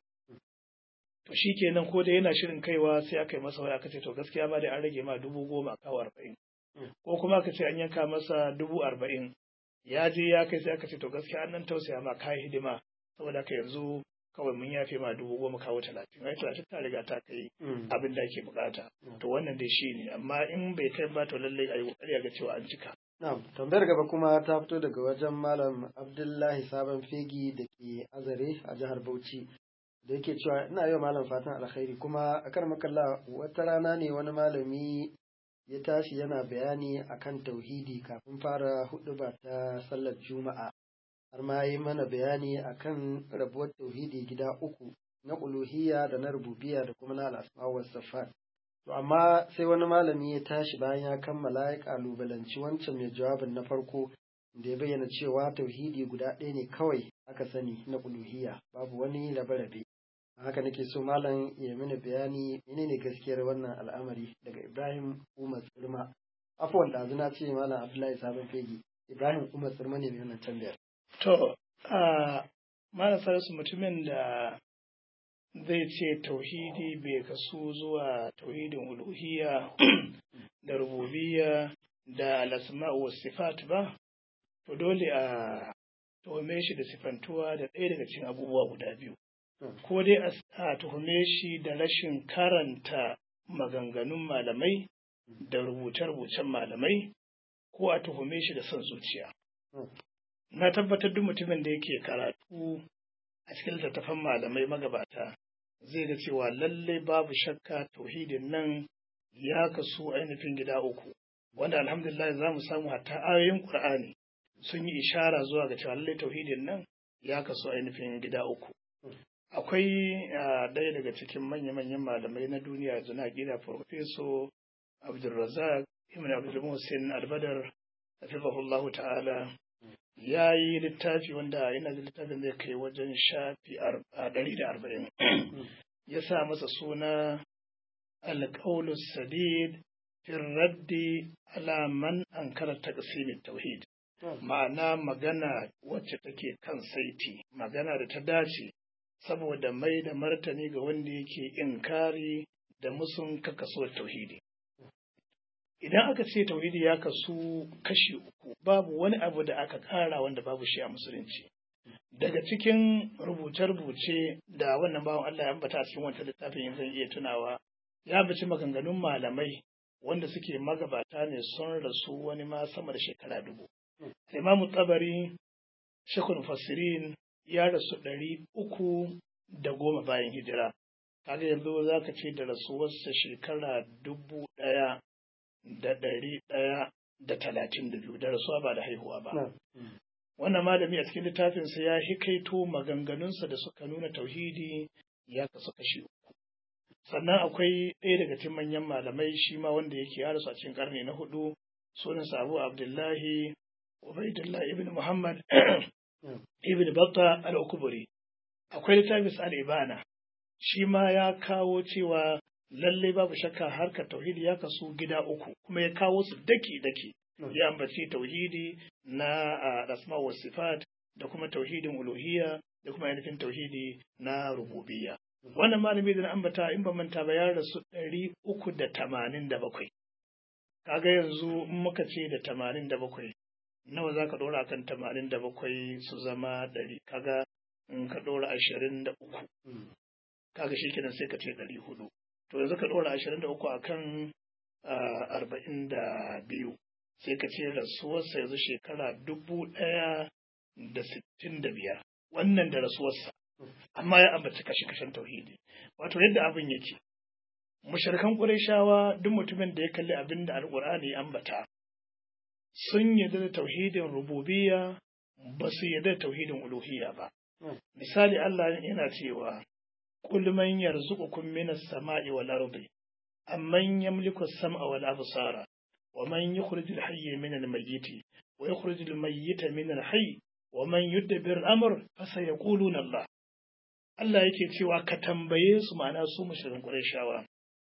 to shi kenan ko da yana shirin kaiwa sai aka yi masa waya aka ce to gaskiya ma dai an rage ma dubu goma kawo arba'in ko kuma aka ce an yanka masa dubu arba'in ya je ya kai sai aka ce to gaskiya an nan tausaya ma kayi hidima saboda haka yanzu kawai mun yafe ma dubu goma kawo talatin ai talatin ta riga ta kai abin da ake bukata to wannan dai shi ne amma in bai kai ba to lallai a yi kokari ga cewa an cika Na'am, tambayar gaba kuma ta fito daga wajen Malam Abdullahi Sabon Fegi da ke Azare a jihar Bauchi. Da yake cewa ina yau malam fatan alkhairi kuma a kan makalla wata rana ne wani malami ya tashi yana bayani akan tauhidi kafin fara huɗuba ta sallar Juma'a. har ma yi mana bayani akan rabuwar tauhidi gida uku na uluhiyya da na rububiyya da kuma na al'asma wa safat to amma sai wani malami ya tashi bayan ya kammala ya kalubalanci wancan mai jawabin na farko da ya bayyana cewa tauhidi guda ɗaya ne kawai aka sani na uluhiyya babu wani rabe-rabe haka nake so malam ya mini bayani menene gaskiyar wannan al'amari daga Ibrahim Umar Tsirma afwan ɗazu na ce malam Abdullahi Sabon Fegi Ibrahim Umar Tsirma ne mai wannan tambayar To, a marasa su mutumin da zai ce tauhidi bai kasu zuwa tauhidin uluhiyya da rububiyya da alasma'u wa sifat ba, to dole a tuhume shi da sifantuwa da ɗaya daga cikin abubuwa guda biyu. Ko dai a tuhume shi da rashin karanta maganganun malamai da rubuce-rubucen malamai, ko a tuhume shi da son zuciya. na tabbatar duk mutumin da yake karatu a cikin littattafan malamai magabata zai ga cewa lallai babu shakka tauhidin nan ya kasu ainihin gida uku wanda alhamdulillah za mu samu hatta ayoyin qur'ani sun yi ishara zuwa ga cewa lallai tauhidin nan ya kasu ainihin gida uku akwai ɗaya daga cikin manya-manyan malamai na duniya yanzu na gida Profeso Abdulrazak Ibn Abdul Muhsin Albadar hafizahullahu ta'ala ya yi littafi wanda yana da littafin zai kai wajen shafi ɗari da arba'in ya sa masa suna alƙaulus sadid fi raddi ala man ankara taqsimin tauhid ma'ana magana wacce take kan saiti magana da ta dace saboda mai da martani ga wanda yake inkari da musun kakasuwar tauhidi idan aka ce tauhidi ya kasu kashi uku babu wani abu da aka ƙara wanda babu shi a musulunci daga cikin rubuce-rubuce da wannan bawan Allah ya ambata a cikin wancan littafin zan iya tunawa ya bici maganganun malamai wanda suke magabata ne sun rasu wani ma sama da shekara dubu. Imamu Tabari, Shekul Fasirin ya rasu ɗari uku da goma bayan hijira. Kaga yanzu za ka ce da rasuwarsa shekara dubu ɗaya da ɗari ɗaya da talatin da biyu da rasuwa ba da haihuwa ba. Wannan malami a cikin littafinsa ya hikaito maganganunsa da suka nuna tauhidi ya kasu kashi uku. sannan akwai ɗaya daga cikin manyan malamai shi ma wanda yake ya rasu a cikin karni na hudu sunansa abu abdullahi ubaidullah ibn muhammad ibn batta al-ukuburi akwai littafin al-ibana shi ma ya kawo cewa lalle babu shakka harkar tauhidi ya kasu gida uku kuma ya kawo su daki daki ya ambaci tauhidi na asma wa sifat da kuma tauhidin uluhiyya da kuma ainihin tauhidi na rububiyya wannan malami da na ambata in ba manta ba ya rasu ɗari uku da tamanin da bakwai kaga yanzu in muka ce da tamanin da bakwai nawa za ka ɗora akan tamanin da bakwai su zama ɗari kaga in ka ɗora ashirin da uku kaga shi kenan sai ka ce ɗari hudu to yanzu ka ɗora ashirin da uku akan arba'in da biyu sai ka ce rasuwarsa yanzu shekara dubu ɗaya da sittin da biyar wannan da rasuwarsa amma ya ambaci kashe-kashen tauhidi wato yadda abin yake mushrikan qurayshawa duk mutumin da ya kalli abin da alqur'ani ya ambata sun yarda da tauhidin rububiyya ba su yarda da tauhidin uluhiyya ba misali Allah yana cewa qul man yarzuqukum minas sama'i wal ardi amman yamliku as-sam'a wal absara wa man yukhrijul hayya minal mayyiti wa yukhrijul mayyita minal hayy wa man yudabbir al-amr fa sayaquluna Allah Allah yake cewa ka tambaye su ma'ana su mushrikin Qurayshawa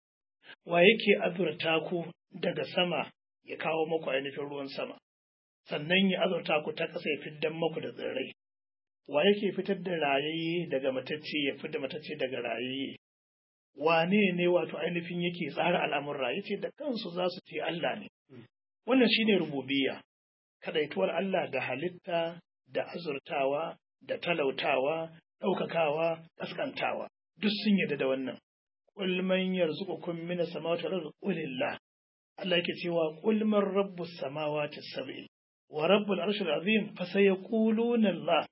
wa yake azurta ku daga sama ya kawo muku ainihin ruwan sama sannan ya azurta ku ta ƙasa ya fiddan muku da tsirrai wa yake fitar da rayayye daga matacce ya fitar da matacce daga rayayye wane ne wato ainihin yake tsara al'amurra yace da kansu za su ce Allah ne wannan shine rububiyya kadaituwar Allah da halitta da azurtawa da talautawa ɗaukakawa, ƙasƙantawa, duk sun yarda da wannan. Qul man yarzuqukum min as-samawati wal ardi qulillah. Allah yake cewa qul man rabbus samawati sab'i wa rabbul arshil azim fa sayaquluna Allah.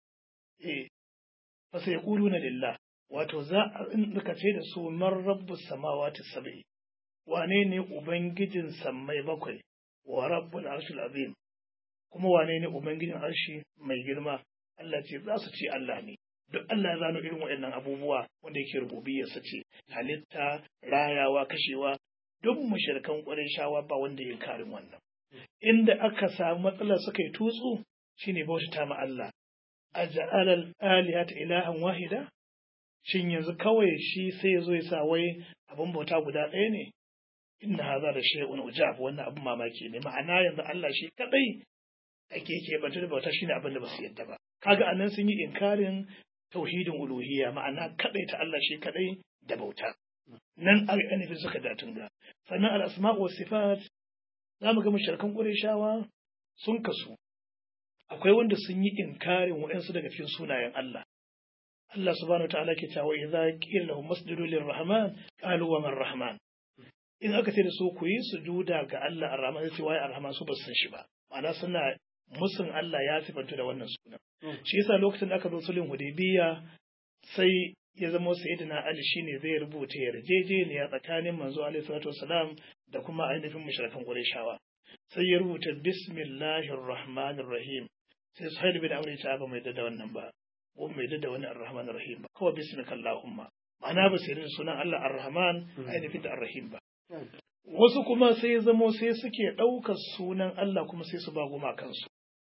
Eh fa sayaquluna lillah. Wato za a in ka ce da su man rabbus samawati sab'i. Wane ne ubangijin sammai bakwai wa rabbul arshil azim. Kuma wane ne ubangijin arshi mai girma? Allah ce za su ce Allah ne. duk Allah ya zano irin waɗannan abubuwa wanda yake rububiyarsa ce halitta rayawa kashewa duk mushrikan shawa ba wanda ya karin wannan inda aka samu matsalar suka yi tutsu shine bautata ma Allah aj'ala al-alihata ilahan wahida shin yanzu kawai shi sai ya zo ya sa wai abin bauta guda ɗaya ne inna hadha da shay'un ujab wannan abin mamaki ne ma'ana yanzu Allah shi kadai ake ke banta da bauta shine abin da basu yadda ba kaga anan sun yi inkarin tauhidin uluhiyya ma'ana kadai ta Allah shi kadai da bauta nan ainihin suka da tunga sannan al-asma wa sifat za mu ga mushrikan qurayshawa sun kasu akwai wanda sun yi inkarin waɗansu daga cikin sunayen Allah Allah subhanahu wa ta'ala ke cewa idza qila lahum masjudu lirrahman qalu wa man rahman in aka ce da su ku yi sujuda ga Allah ar-rahman sai wai ar-rahman su ba san shi ba ma'ana suna musun Allah ya sifanta da wannan sunan shi yasa lokacin da aka zo sulhun hudaybiya sai ya zama sayyidina Ali shine zai rubuta yarjejeniya tsakanin manzo alaihi salatu wasalam da kuma ainihin mushrikan Qurayshawa sai ya rubuta bismillahir rahmanir rahim sai Suhail bin Amr ya ba mai da wannan ba ko mai da wani ar-rahman rahim ba kawai bismika allahumma ma'ana ba sai da sunan Allah ar-rahman ainihin da ar-rahim ba wasu kuma sai zamo sai suke ɗaukar sunan Allah kuma sai su ba gumakansu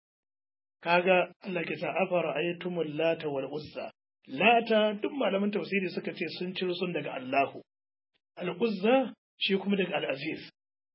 kaga Allah ke ta afara ayatumul lata wal uzza lata duk malaman tafsiri suka ce sun ciro sun daga Allahu al uzza shi kuma daga al aziz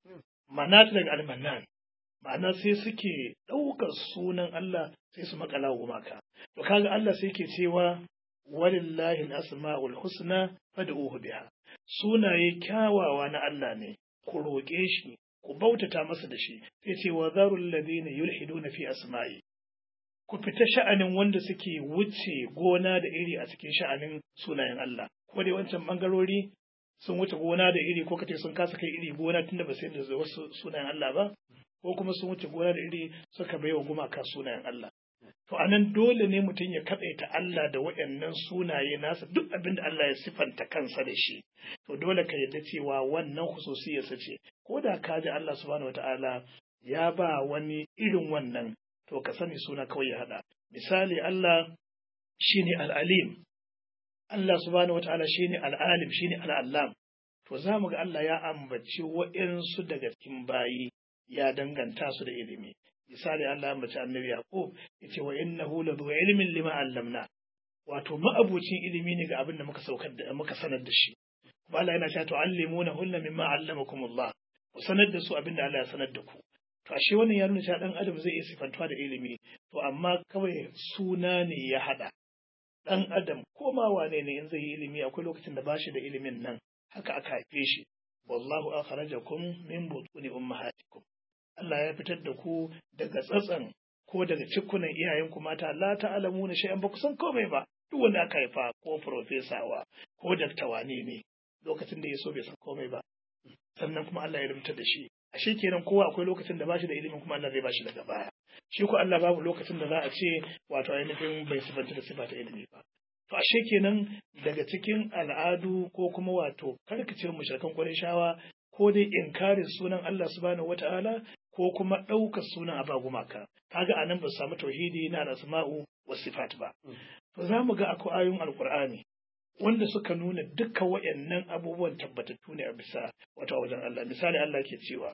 manat daga al mannan ma'ana sai suke ɗaukar sunan Allah sai su makala gumaka to kaga Allah sai ke cewa walillahi al asmaul husna fad'uhu biha sunaye kyawawa na Allah ne ku roƙe shi ku bautata masa da shi sai ce wa zarul ladina yulhiduna fi asma'i ku fita sha'anin wanda suke wuce gona da iri a cikin sha'anin sunayen Allah ko dai wancan bangarori sun wuce gona da iri ko kace sun kasa kai iri gona tunda ba sai da wasu sunayen Allah ba ko kuma sun wuce gona da iri suka baiwa gumaka sunayen Allah to anan dole ne mutum ya kaɗaita Allah da waɗannan sunaye nasa duk abin da Allah ya sifanta kansa da shi to dole ka yarda cewa wannan hususiyarsa ce ko da ka ji Allah subhanahu wataala ya ba wani irin wannan to ka sani suna kawai ya haɗa misali Allah shine al-alim Allah subhanahu wataala shine al-alim shine al-allam to za mu ga Allah ya ambaci waɗansu daga cikin bayi ya danganta su da ilimi misali Allah mace annabi Yaqub yace wa innahu la dhu ilmin lima allamna wato ma'abucin ilimi ne ga abin da muka saukar da muka sanar da shi kuma Allah yana cewa tu'allimuna hunna mimma allamakum Allah ku sanar da su abin da Allah ya sanar da ku to ashe wannan ya nuna cewa dan adam zai iya sifantuwa da ilimi to amma kawai suna ne ya hada dan adam ko ma wane ne in zai yi ilimi akwai lokacin da bashi da ilimin nan haka aka haife shi wallahu akhrajakum min butuni ummahatikum Allah ya fitar da ku daga tsatsan ko daga cikunan iyayenku mata la ta'lamu na shay'an ba ku san komai ba duk wanda aka haifa ko profesawa ko daktawane ne lokacin da ya so bai san komai ba sannan kuma Allah ya rubuta da shi ashe kenan kowa akwai lokacin da bashi da ilimin kuma Allah zai bashi daga baya shi ko Allah babu lokacin da za a ce wato ainihin bai sifanta da sifa ta ilimi ba to ashe kenan daga cikin al'adu ko kuma wato karkacewar mushrikan Qurayshawa ko dai inkarin sunan Allah subhanahu wata'ala ko kuma ɗaukar sunan aba gumaka kaga anan ba su samu tauhidi na asma'u wa sifat ba to za mu ga akwai ayoyin alqur'ani wanda suka nuna duka wayannan abubuwan tabbatattu ne a bisa wata wajen Allah misali Allah ke cewa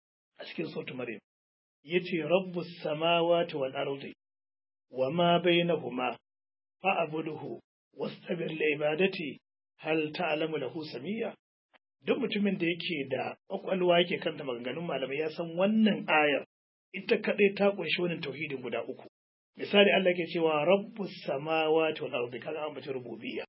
a cikin sautu maryam yace rabbus samawati wal ardi wa ma bainahuma fa'budhu wastabir li ibadati hal ta'lamu lahu samiyya duk mutumin da yake da kwakwalwa yake kanta maganganun malamai ya san wannan ayar ita kaɗai ta ƙunshi wannan tauhidin guda uku misali Allah ke cewa rabbus samawati wal ardi kaga an bace rububiyya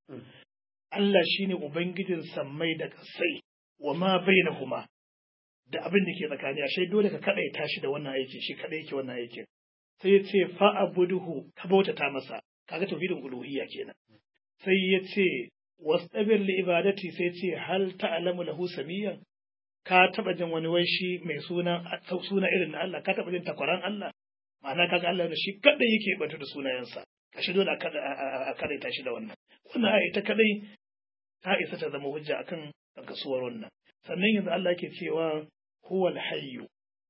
Allah shine ubangijin sammai da kasai wa ma bainahuma da abin da ke tsakani ashe dole ka kaɗai tashi da wannan aiki shi kaɗai yake wannan aikin sai ya ce fa abuduhu ka bautata masa kaga tauhidin uluhiyya kenan sai ya ce wastabir li ibadati sai ce hal ta'lamu lahu samiyan ka taba jin wani wai shi mai suna suna irin na Allah ka taba jin takwaran Allah ma'ana kaga Allah da shi kadai yake batu da sunayensa kashi dole a kada ta shi da wannan wannan ayi ta kadai ta isa ta zama hujja akan kasuwar wannan sannan yanzu Allah yake cewa huwal hayyu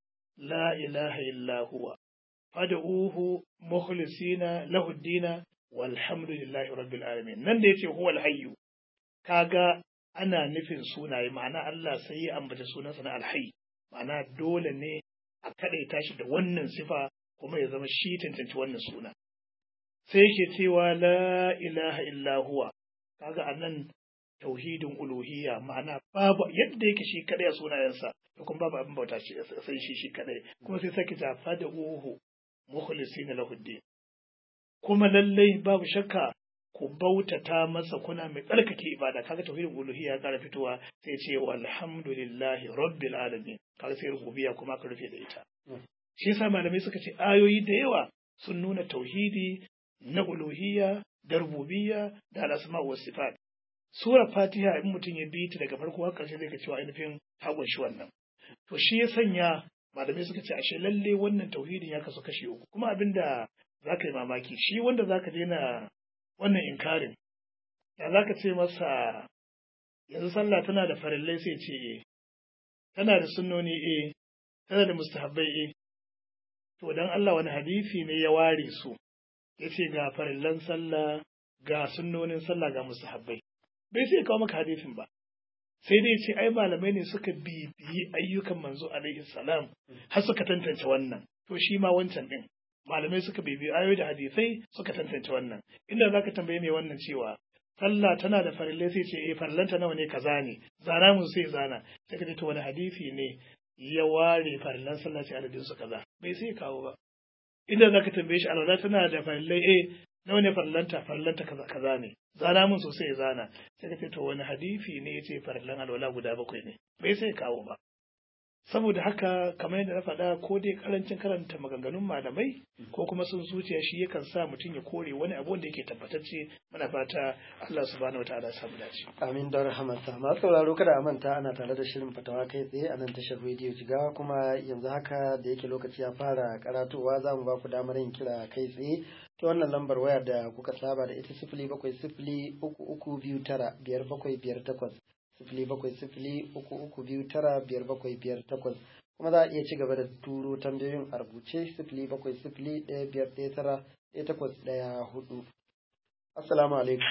la ilaha illa huwa fad'uhu mukhlisina lahu dina walhamdulillahi rabbil alamin nan da yace huwal hayyu kaga ana nufin sunaye ma'ana Allah sai ya ambata sunansa na alhayy ma'ana dole ne a kadaita shi da wannan sifa kuma ya zama shi tantance wannan suna sai yake cewa la ilaha illa huwa kaga anan tauhidin uluhiyya ma'ana babu yadda yake shi kadai a sunayensa to kuma babu abin bauta sai shi shi kadai kuma sai sake ta fada uhu mukhlisina lahu din kuma lallai babu shakka ku bautata masa kuna mai tsarkake ibada kaga tauhidin uluhiyya ya kara fitowa sai ce walhamdulillahi rabbil alamin kaga sai rububiyya kuma ka rufe da ita shi yasa malamai suka ce ayoyi da yawa sun nuna tauhidi na uluhiyya da rububiyya da al'asma wa sifat sura fatiha in mutum ya bi ta daga farko har ƙarshe zai ga cewa ainihin ta shi wannan to shi ya sanya malamai suka ce ashe lalle wannan tauhidin ya kasu kashi uku kuma abinda za ka yi mamaki shi wanda za ka daina wannan inkarin ya za ka ce masa yanzu sallah tana da farillai sai ce e tana da sunnoni e tana da mustahabbai e to dan Allah wani hadisi ne ya ware su ya ce ga farillan sallah ga sunnonin sallah ga musahabbai bai sai kawo maka hadisin ba sai dai ce ai malamai ne suka bibiyi ayyukan manzo alaihi salam har suka tantance wannan to shi ma wancan din malamai suka bibiyi ayoyi da hadisai suka tantance wannan inda zaka tambaye mai wannan cewa sallah tana da farillai sai ce eh farillanta nawa ne kaza ne zana mun sai zana sai ka ce to wani hadisi ne ya ware farillan sallah sai adadin su kaza bai sai kawo ba inda zaka tambaye shi alwala tana da farillai eh nawa ne farillanta farillanta kaza kaza ne zana mun sosai ya zana sai ka ce to wani hadisi ne ya ce farillan alwala guda bakwai ne bai sai kawo ba saboda haka kamar yadda na faɗa ko dai karancin karanta maganganun malamai ko kuma sun zuciya shi yakan sa mutum ya kore wani abu wanda yake tabbatacce muna fata Allah subhanahu wataala ya samu dace amin da rahamarsa masu sauraro kada a manta ana tare da shirin fatawa kai tsaye a nan tashar rediyo jigawa kuma yanzu haka da yake lokaci ya fara karatowa za mu ba ku damar yin kira kai tsaye ta wannan lambar waya da kuka saba da ita sifili bakwai sifili uku uku biyu tara biyar bakwai biyar takwas sifili bakwai sifili uku uku biyu tara biyar bakwai biyar takwas kuma za a iya ci gaba da turo tambayoyin a rubuce sifili bakwai sifili ɗaya biyar ɗaya tara ɗaya takwas ɗaya hudu assalamu alaikum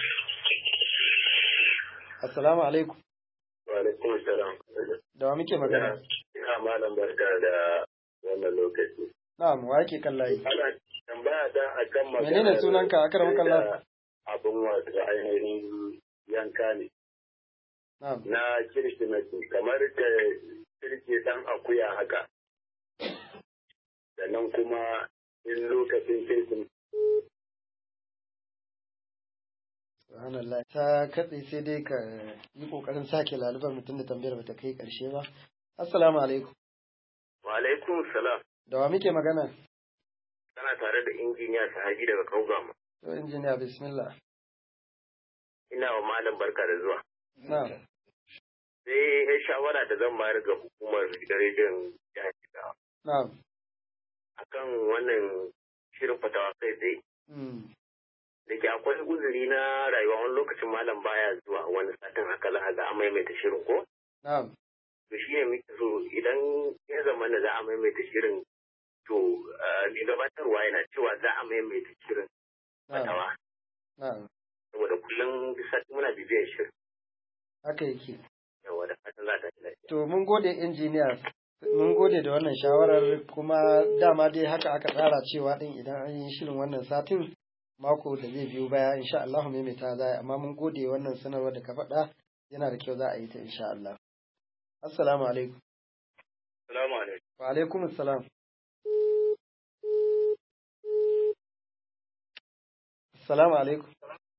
assalamu alaikum wa alaikum salam da wa muke magana ina malam barka da wannan lokaci na'am wa yake kan layi ana tambaya da akan magana menene sunanka akar makalla abin wato ainihin yanka ne na'am na kirsimeti kamar da kirke dan akuya haka sannan kuma in lokacin kirkin subhanallah ta katse sai dai ka yi kokarin sake lalubar mutum da tambayar bata kai karshe ba assalamu alaikum wa alaikum salam da wa muke magana kana tare da injiniya sahabi daga kaugama to injiniya bismillah ina wa malam barka da zuwa na'am sai ya shawara da zan bayar ga hukumar rediyon jihar Jigawa na'am akan wannan shirin fatawa kai tsaye mm. da ke akwai uzuri na rayuwa wani lokacin malam baya zuwa wani satin haka za a ga a maimaita shirin ko na'am to shi ne muke so idan ya zama da za a maimaita shirin to mai gabatarwa yana cewa za a maimaita shirin na'am fatawa na'am saboda kullum duk sati muna bibiyar shirin haka yake yawa da fatan za ta ci lafiya. to mun gode injiniya mun gode da wannan shawarar kuma dama dai haka aka tsara cewa din idan an yi shirin wannan satin mako da zai biyo baya insha Allah maimaita za a yi amma mun gode wannan sanarwar da ka faɗa yana da kyau za a yi ta insha Allah assalamu alaikum Salamu alaikum. wa alaikum assalam assalamu alaikum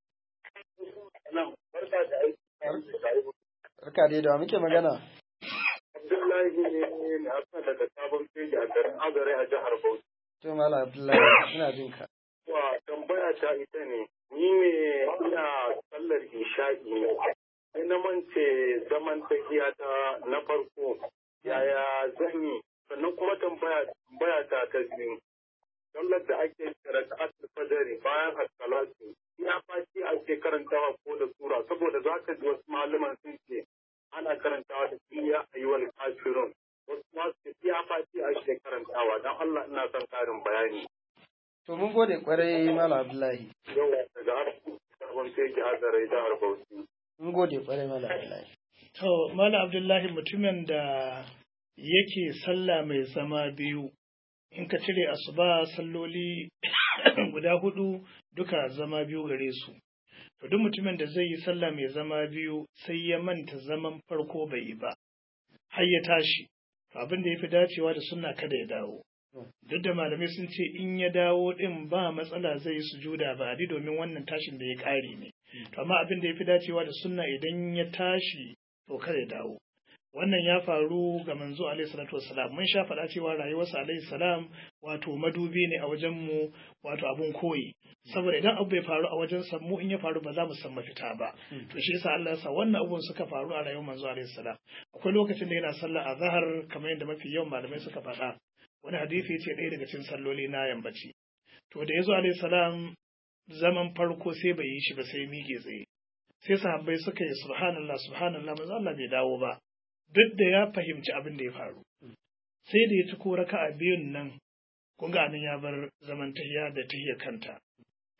Barka da aiki. barka dai da wa muke magana Abdullahi ne na asa daga sabon feji a garin Azare a jihar Bauchi. to mala abdullahi ina jin ka Wa tambaya ta ita ne, ni ne ina sallar isha'i ne, sai na mance zaman tahiya ta na farko, yaya zan yi, sannan kuma tambaya tambaya ta ta biyu. Sallar da ake kira ta fajari bayan assalatu, ina fashi ake karantawa ko da sura, saboda za ka ji wasu malaman sun ce ana karantawa da iya ayyuwal kafirun. Wasu ma su ce iya fashi ake karantawa, don Allah ina son karin bayani. to mun gode kwarai mala abdullahi yau daga har sabon teki hazarai jihar Bauchi. mun gode kwarai mala abdullahi To, Malam Abdullahi mutumin da yake sallah mai zama biyu, in ka cire asuba salloli guda hudu duka zama biyu gare su. To, duk mutumin da zai yi sallah mai zama biyu sai ya manta zaman farko bai yi ba, har ya tashi, abin da ya fi dacewa da sunna kada ya dawo. Duk da malamai sun ce in ya dawo ɗin ba matsala zai yi sujuda ba adi domin wannan tashin da ya ƙare ne. To, amma abin da ya fi dacewa da sunna idan ya tashi to kada ya dawo wannan ya faru ga manzo alaihi salatu wassalam mun sha faɗa cewa rayuwarsa alaihi salam wato madubi ne a wajen mu wato abun koyi saboda idan abu bai faru a wajen sa mu in ya faru ba za mu san mafita ba to shi yasa Allah ya sa wannan abun suka faru a rayuwar manzo alaihi salam akwai lokacin da yana sallar azhar kamar yadda mafi yawan malamai suka faɗa wani hadisi yace ɗaya daga cikin salloli na yambaci to da yazo alaihi salam zaman farko sai bai yi shi ba sai mige tsaye sai sahabbai suka yi subhanallah subhanallah manzo Allah bai dawo ba duk da ya fahimci abin da ya faru sai da ya ci ko raka'a biyun nan kun ga nan ya bar zaman tahiya da tahiyar kanta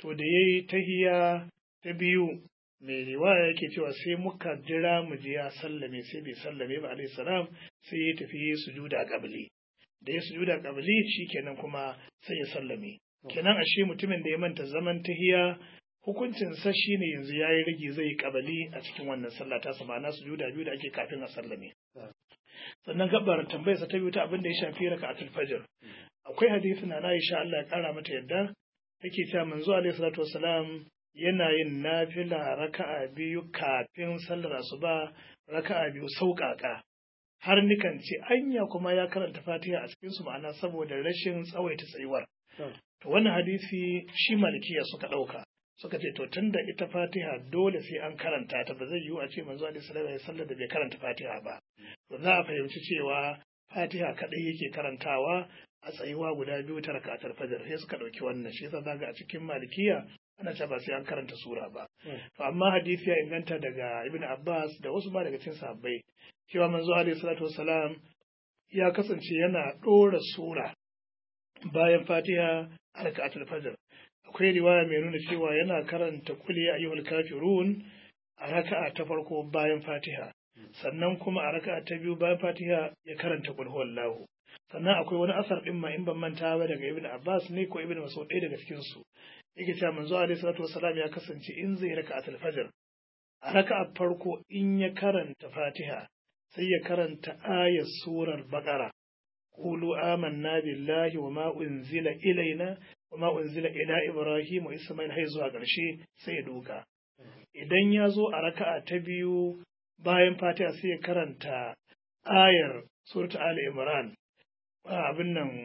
to da ya yi tahiya ta biyu mai riwaya yake cewa sai muka jira mu je ya sallame sai bai sallame ba alaihi salam sai ya tafi sujuda qabli da ya sujuda qabli shikenan kuma sai ya sallame kenan ashe mutumin da ya manta zaman tahiya hukuncin sa shine yanzu yayi rage zai yi qabli a cikin wannan sallah ta sa ma'ana sujuda biyu da ake kafin a sallame sannan gabar tambayar sa ta biyu ta abin da ya shafi raka'atul fajr akwai hadisi na Aisha Allah ya kara mata yadda take cewa manzo alaihi salatu wassalam yana yin nafila raka'a biyu kafin sallar asuba raka'a biyu sauƙaƙa har nikan ce anya kuma ya karanta fatiha a cikin su ma'ana saboda rashin tsawaita tsayuwar to wannan hadisi shi malikiya suka ɗauka suka ce to tunda ita fatiha dole sai an karanta ta ba zai yiwu a ce manzo alaihi salatu ya sallar da bai karanta fatiha ba to za a fahimci cewa fatiha kadai yake karantawa a tsayuwa guda biyu ta rakatar fajar sai suka ɗauki wannan shi yasa zaga a cikin malikiya ana cewa ba sai an karanta sura ba to amma hadisi ya inganta daga ibn abbas da wasu ba daga cikin sahabbai cewa manzo alaihi salatu wassalam ya kasance yana ɗora sura bayan fatiha a rakatul fajr akwai riwaya mai nuna cewa yana karanta kuli ayyuhal kafirun a raka'a ta farko bayan fatiha sannan kuma a raka'a ta biyu bayan fatiha ya karanta kul huwallahu sannan akwai wani asar din ma in ban manta ba daga ibn abbas ne ko ibn mas'ud ɗaya daga cikin su yake cewa manzo alaihi salatu wassalam ya kasance in zai raka'atul fajr a raka'a farko in ya karanta fatiha sai ya karanta ayat surar baqara qulu amanna billahi wa ma unzila ilaina wa ma unzila ila ibrahim wa isma'il hay zuwa ƙarshe sai ya duka idan ya zo a raka'a ta biyu bayan fatiha sai ya karanta ayar surat ali imran abin nan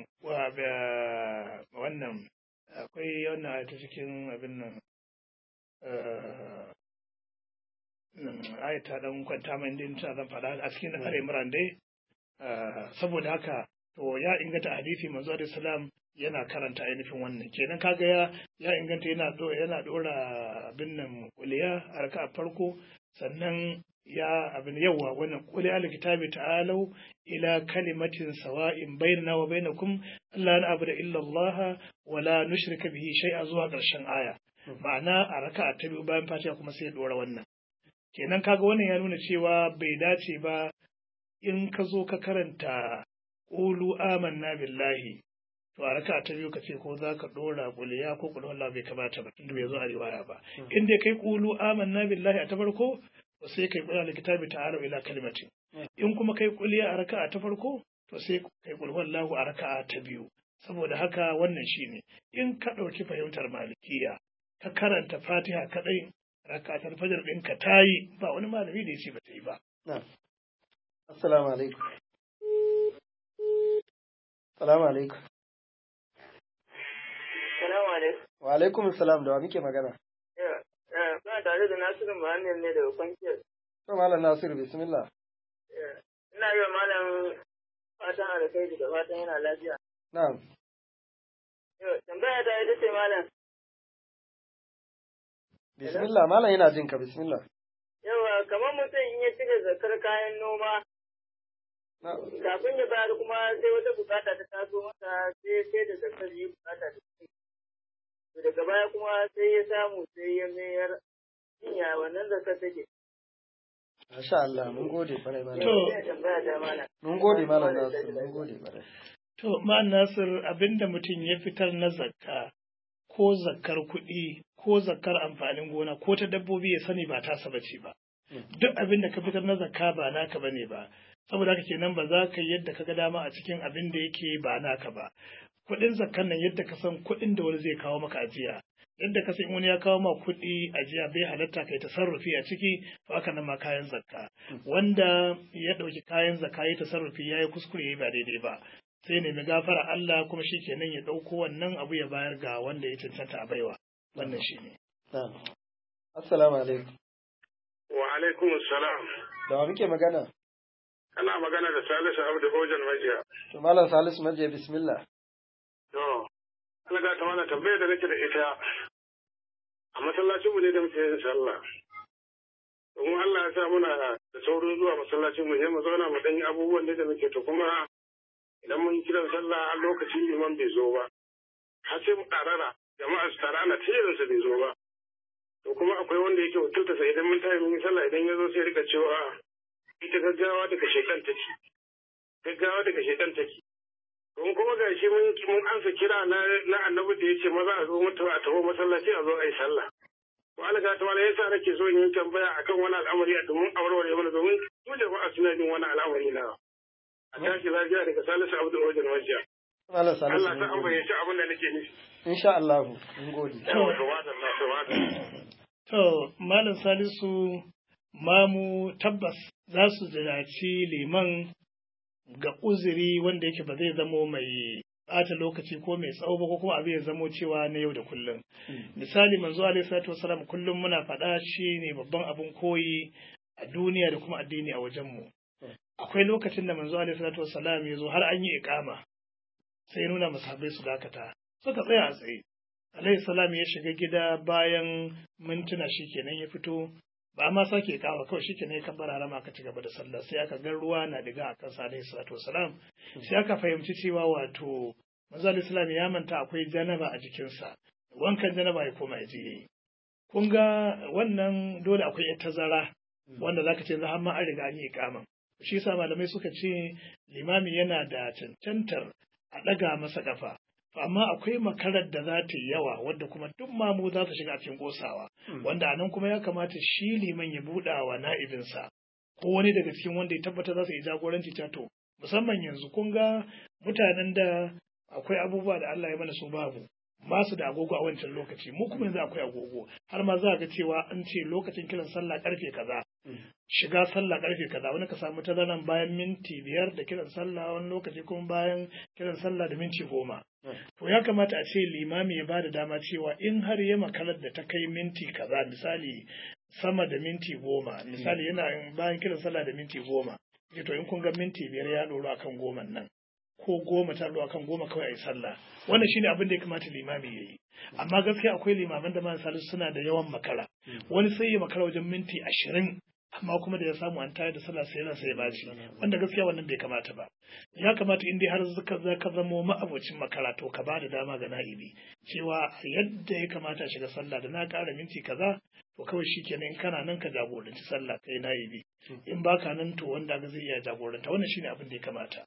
wannan akwai wannan ta cikin abin nan ayata dan kwanta mai din ta zan faɗa a cikin Ali Imran dai saboda haka to ya inganta hadisi manzo alaihi salam yana karanta ainihin wannan kenan kaga ya ya inganta yana do yana dora abin nan kuliya a raka farko sannan ya abin yawa wannan qul al kitabi ta'alu ila kalimatin sawa'in bainana wa bainakum alla na'budu illa Allah wa la nushrika bihi shay'a zuwa ƙarshen aya ma'ana a raka'a ta biyu bayan fatiha kuma sai ya dora wannan kenan kaga wannan ya nuna cewa bai dace ba in ka zo ka karanta qulu amanna billahi to a raka'a ta biyu ka ce ko za ka dora kuliya ko kullu Allah bai kamata ba tunda bai zo a riwaya ba in dai kai qulu amanna billahi a ta farko to sai kai kula da kitabi ta'alu ila kalimatin in kuma kai kuliya a raka'a ta farko to sai kai kul wallahu a raka'a ta biyu saboda haka wannan shine in ka ɗauki fahimtar malikiya ka karanta fatiha kadai raka'atul fajr din ka tayi ba wani malami da yace ba ta yi ba assalamu alaikum assalamu alaikum Salamu alaikum. wa alaikum assalam da wa muke magana Ba tare da Nasiru Muhammad ne daga kwanciyar. to malam nasiru bismillah Ina yi wa malam fatan alkhairi da fatan yana lafiya. na'am Yau, Tambaya ta ita ce malam, bismillah malam yana jin ka bismillah yawa kamar mutum in ya cire zakar kayan noma, na'am kafin ya bayar kuma sai wata bukata ta taso masa sai sai da zakar yi bukata ta ci. To daga baya kuma sai ya samu sai ya mayar ya wannan zakar take. masha Allah mun gode kwarai malam To. Ina tambaya ta malam. mun gode malam nasiru mun gode kwarai To, ma'an Nasir abinda mutum ya fitar na zakka ko zakkar kuɗi ko zakkar amfanin gona ko ta dabbobi ya sani ba tasa bace ba. Duk abin da ka fitar na zakka ba naka bane ba. Saboda haka kenan ba za ka yi yadda ka ga dama a cikin abin da yake ba naka ba. Kuɗin zakkan nan yadda ka san kuɗin da wani zai kawo maka ajiya. Yadda ka san wani ya kawo ma kuɗi ajiya bai halatta kai tasarrufi a ciki to haka nan ma kayan zakka. Wanda ya ɗauki kayan zakka ya tasarrufi ya yi kuskure ya yi ba daidai ba. sai nemi gafara Allah kuma shi kenan ya ɗauko wannan abu ya bayar ga wanda ya cancanta a baiwa wannan shi ne. na'am assalamu alaikum Wa alaikum salam. da wa muke magana Kana magana da Salisu Abdu Hojan Majiya. to malam salisu maje bismillah To, Allah ga ta mana tambayar da nake da ita. A masallacin mu ne da muke yin sallah. Domin Allah ya sa muna da saurin zuwa masallacin mu sai mu zauna mu dan yi abubuwan da muke to kuma idan mun kiran sallah a lokacin liman bai zo ba. Har sai mu karara jama'a su tara ana tirin sa bai zo ba to kuma akwai wanda yake wakilta sai idan mun tayi mun yi sallah idan ya zo sai rika cewa ita gaggawa daga shekan take gaggawa daga shekan take don kuma ga shi mun mun ansa kira na na annabi da yace maza a zo mutuwa a taho masallaci a zo a yi sallah to alga ta wala yasa nake so in yi tambaya akan wani al'amari a domin aurewar mana domin su jama'a suna jin wani al'amari na a tashi lafiya daga Salisu Abdul Wajen Wajiya Malam Salisu Allah ta mun an gode. bayyace abin da nake nufi Insha Allah mun gode. yawa to madalla to madalla To, Malam Salisu, mamu tabbas za su ziraci liman ga uzuri wanda yake ba zai zamo mai ɓata lokaci ko mai tsawo ba ko kuma abin ya zamo cewa na yau da kullum. Misali manzo alaihi salatu wasalam kullum muna faɗa shi ne babban abin koyi a duniya da kuma addini a wajenmu. Akwai lokacin da manzo alaihi salatu wasalam ya zo har an yi iƙama sai ya nuna masahabai su dakata suka tsaya a tsaye. alaihi salam ya shiga gida bayan mintuna shikenan ya fito ba ma sake kawo kawai shikenan ya kabbara harama aka ci gaba da sallah sai aka ga ruwa na diga a kansa alaihi salatu wasalam sai aka fahimci cewa wato manzo alaihi salam ya manta akwai janaba a jikinsa wankan janaba ya koma ya je yayi kun ga wannan dole akwai yar tazara wanda zaka ce za har ma an riga an yi ikaman shi yasa malamai suka ce limami yana da cancantar a ɗaga masa ƙafa To amma akwai makarar da za ta yi yawa wadda kuma duk mamu za su shiga a cikin kosawa wanda anan kuma ya kamata shi liman ya buɗa wa na'ibinsa ko wani daga cikin wanda ya tabbata za su yi jagoranci ta to musamman yanzu kun ga mutanen da akwai abubuwa da Allah ya mana su babu ba su da agogo a wancan lokaci mu kuma yanzu akwai agogo har ma za ga cewa an ce lokacin kiran sallah karfe kaza shiga sallah karfe kaza wani ka samu tazaran bayan minti biyar da kiran sallah wani lokaci kuma bayan kiran sallah da minti goma to ya kamata a ce limami ya bada dama cewa in har ya makalar da ta kai minti kaza misali sama da minti goma misali yana bayan kiran sallah da minti goma ya to in kun ga minti biyar ya ɗoro akan goman nan ko goma ta ɗoro akan goma kawai a yi sallah wannan shine abin da ya kamata limami ya yi amma gaskiya akwai limaman da man salisu suna da yawan makara wani sai ya makara wajen minti ashirin amma kuma da ya samu an tayar da sallah sai yana sai ya baci wanda gaskiya wannan bai kamata ba ya kamata in dai har zaka zaka zamo ma'abocin makara to ka bada dama ga na'ibi cewa yadda ya kamata a shiga sallah da na ƙara minti kaza to kawai shikenan in kana nan ka jagoranci sallah kai na'ibi in baka nan to wanda ga zai iya jagoranta wannan shine abin da ya kamata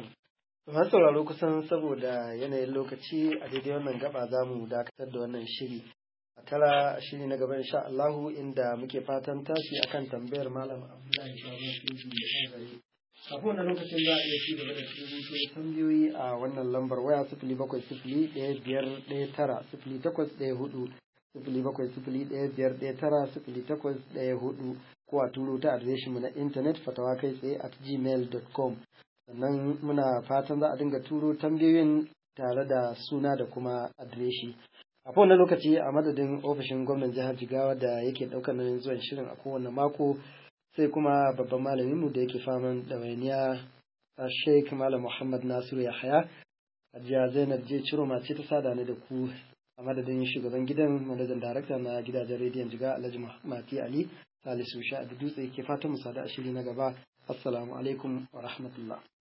Masu sauraro kusan saboda yanayin lokaci a daidai wannan gaba za mu dakatar da wannan shiri. A tara shiri na gaba insha Allahu inda muke fatan tashi akan tambayar Malam Abdullahi Baban Fiji da Kangare. Kafin wannan lokacin za a iya ci gaba da rubuto tambayoyi a wannan lambar waya sifili bakwai sifili ɗaya biyar ɗaya tara sifili takwas ɗaya hudu sifili bakwai sifili ɗaya biyar ɗaya tara sifili takwas ɗaya hudu ko a turo ta adireshinmu na intanet fatawa kai tsaye at gmail.com sannan muna fatan za a dinga turo tambayoyin tare da suna da kuma adireshi a kowane lokaci a madadin ofishin gwamnan jihar jigawa da yake ɗaukar nauyin zuwan shirin a kowane mako sai kuma babban malaminmu da yake faman ɗawainiya a sheik malam muhammad nasiru yahaya hajiya zainab je ciro mace ta sada ni da ku a madadin shugaban gidan manajan darakta na gidajen rediyon jiga alhaji mati ali salisu sha da dutse ke fatan mu sada a shiri na gaba assalamu alaikum wa rahmatullah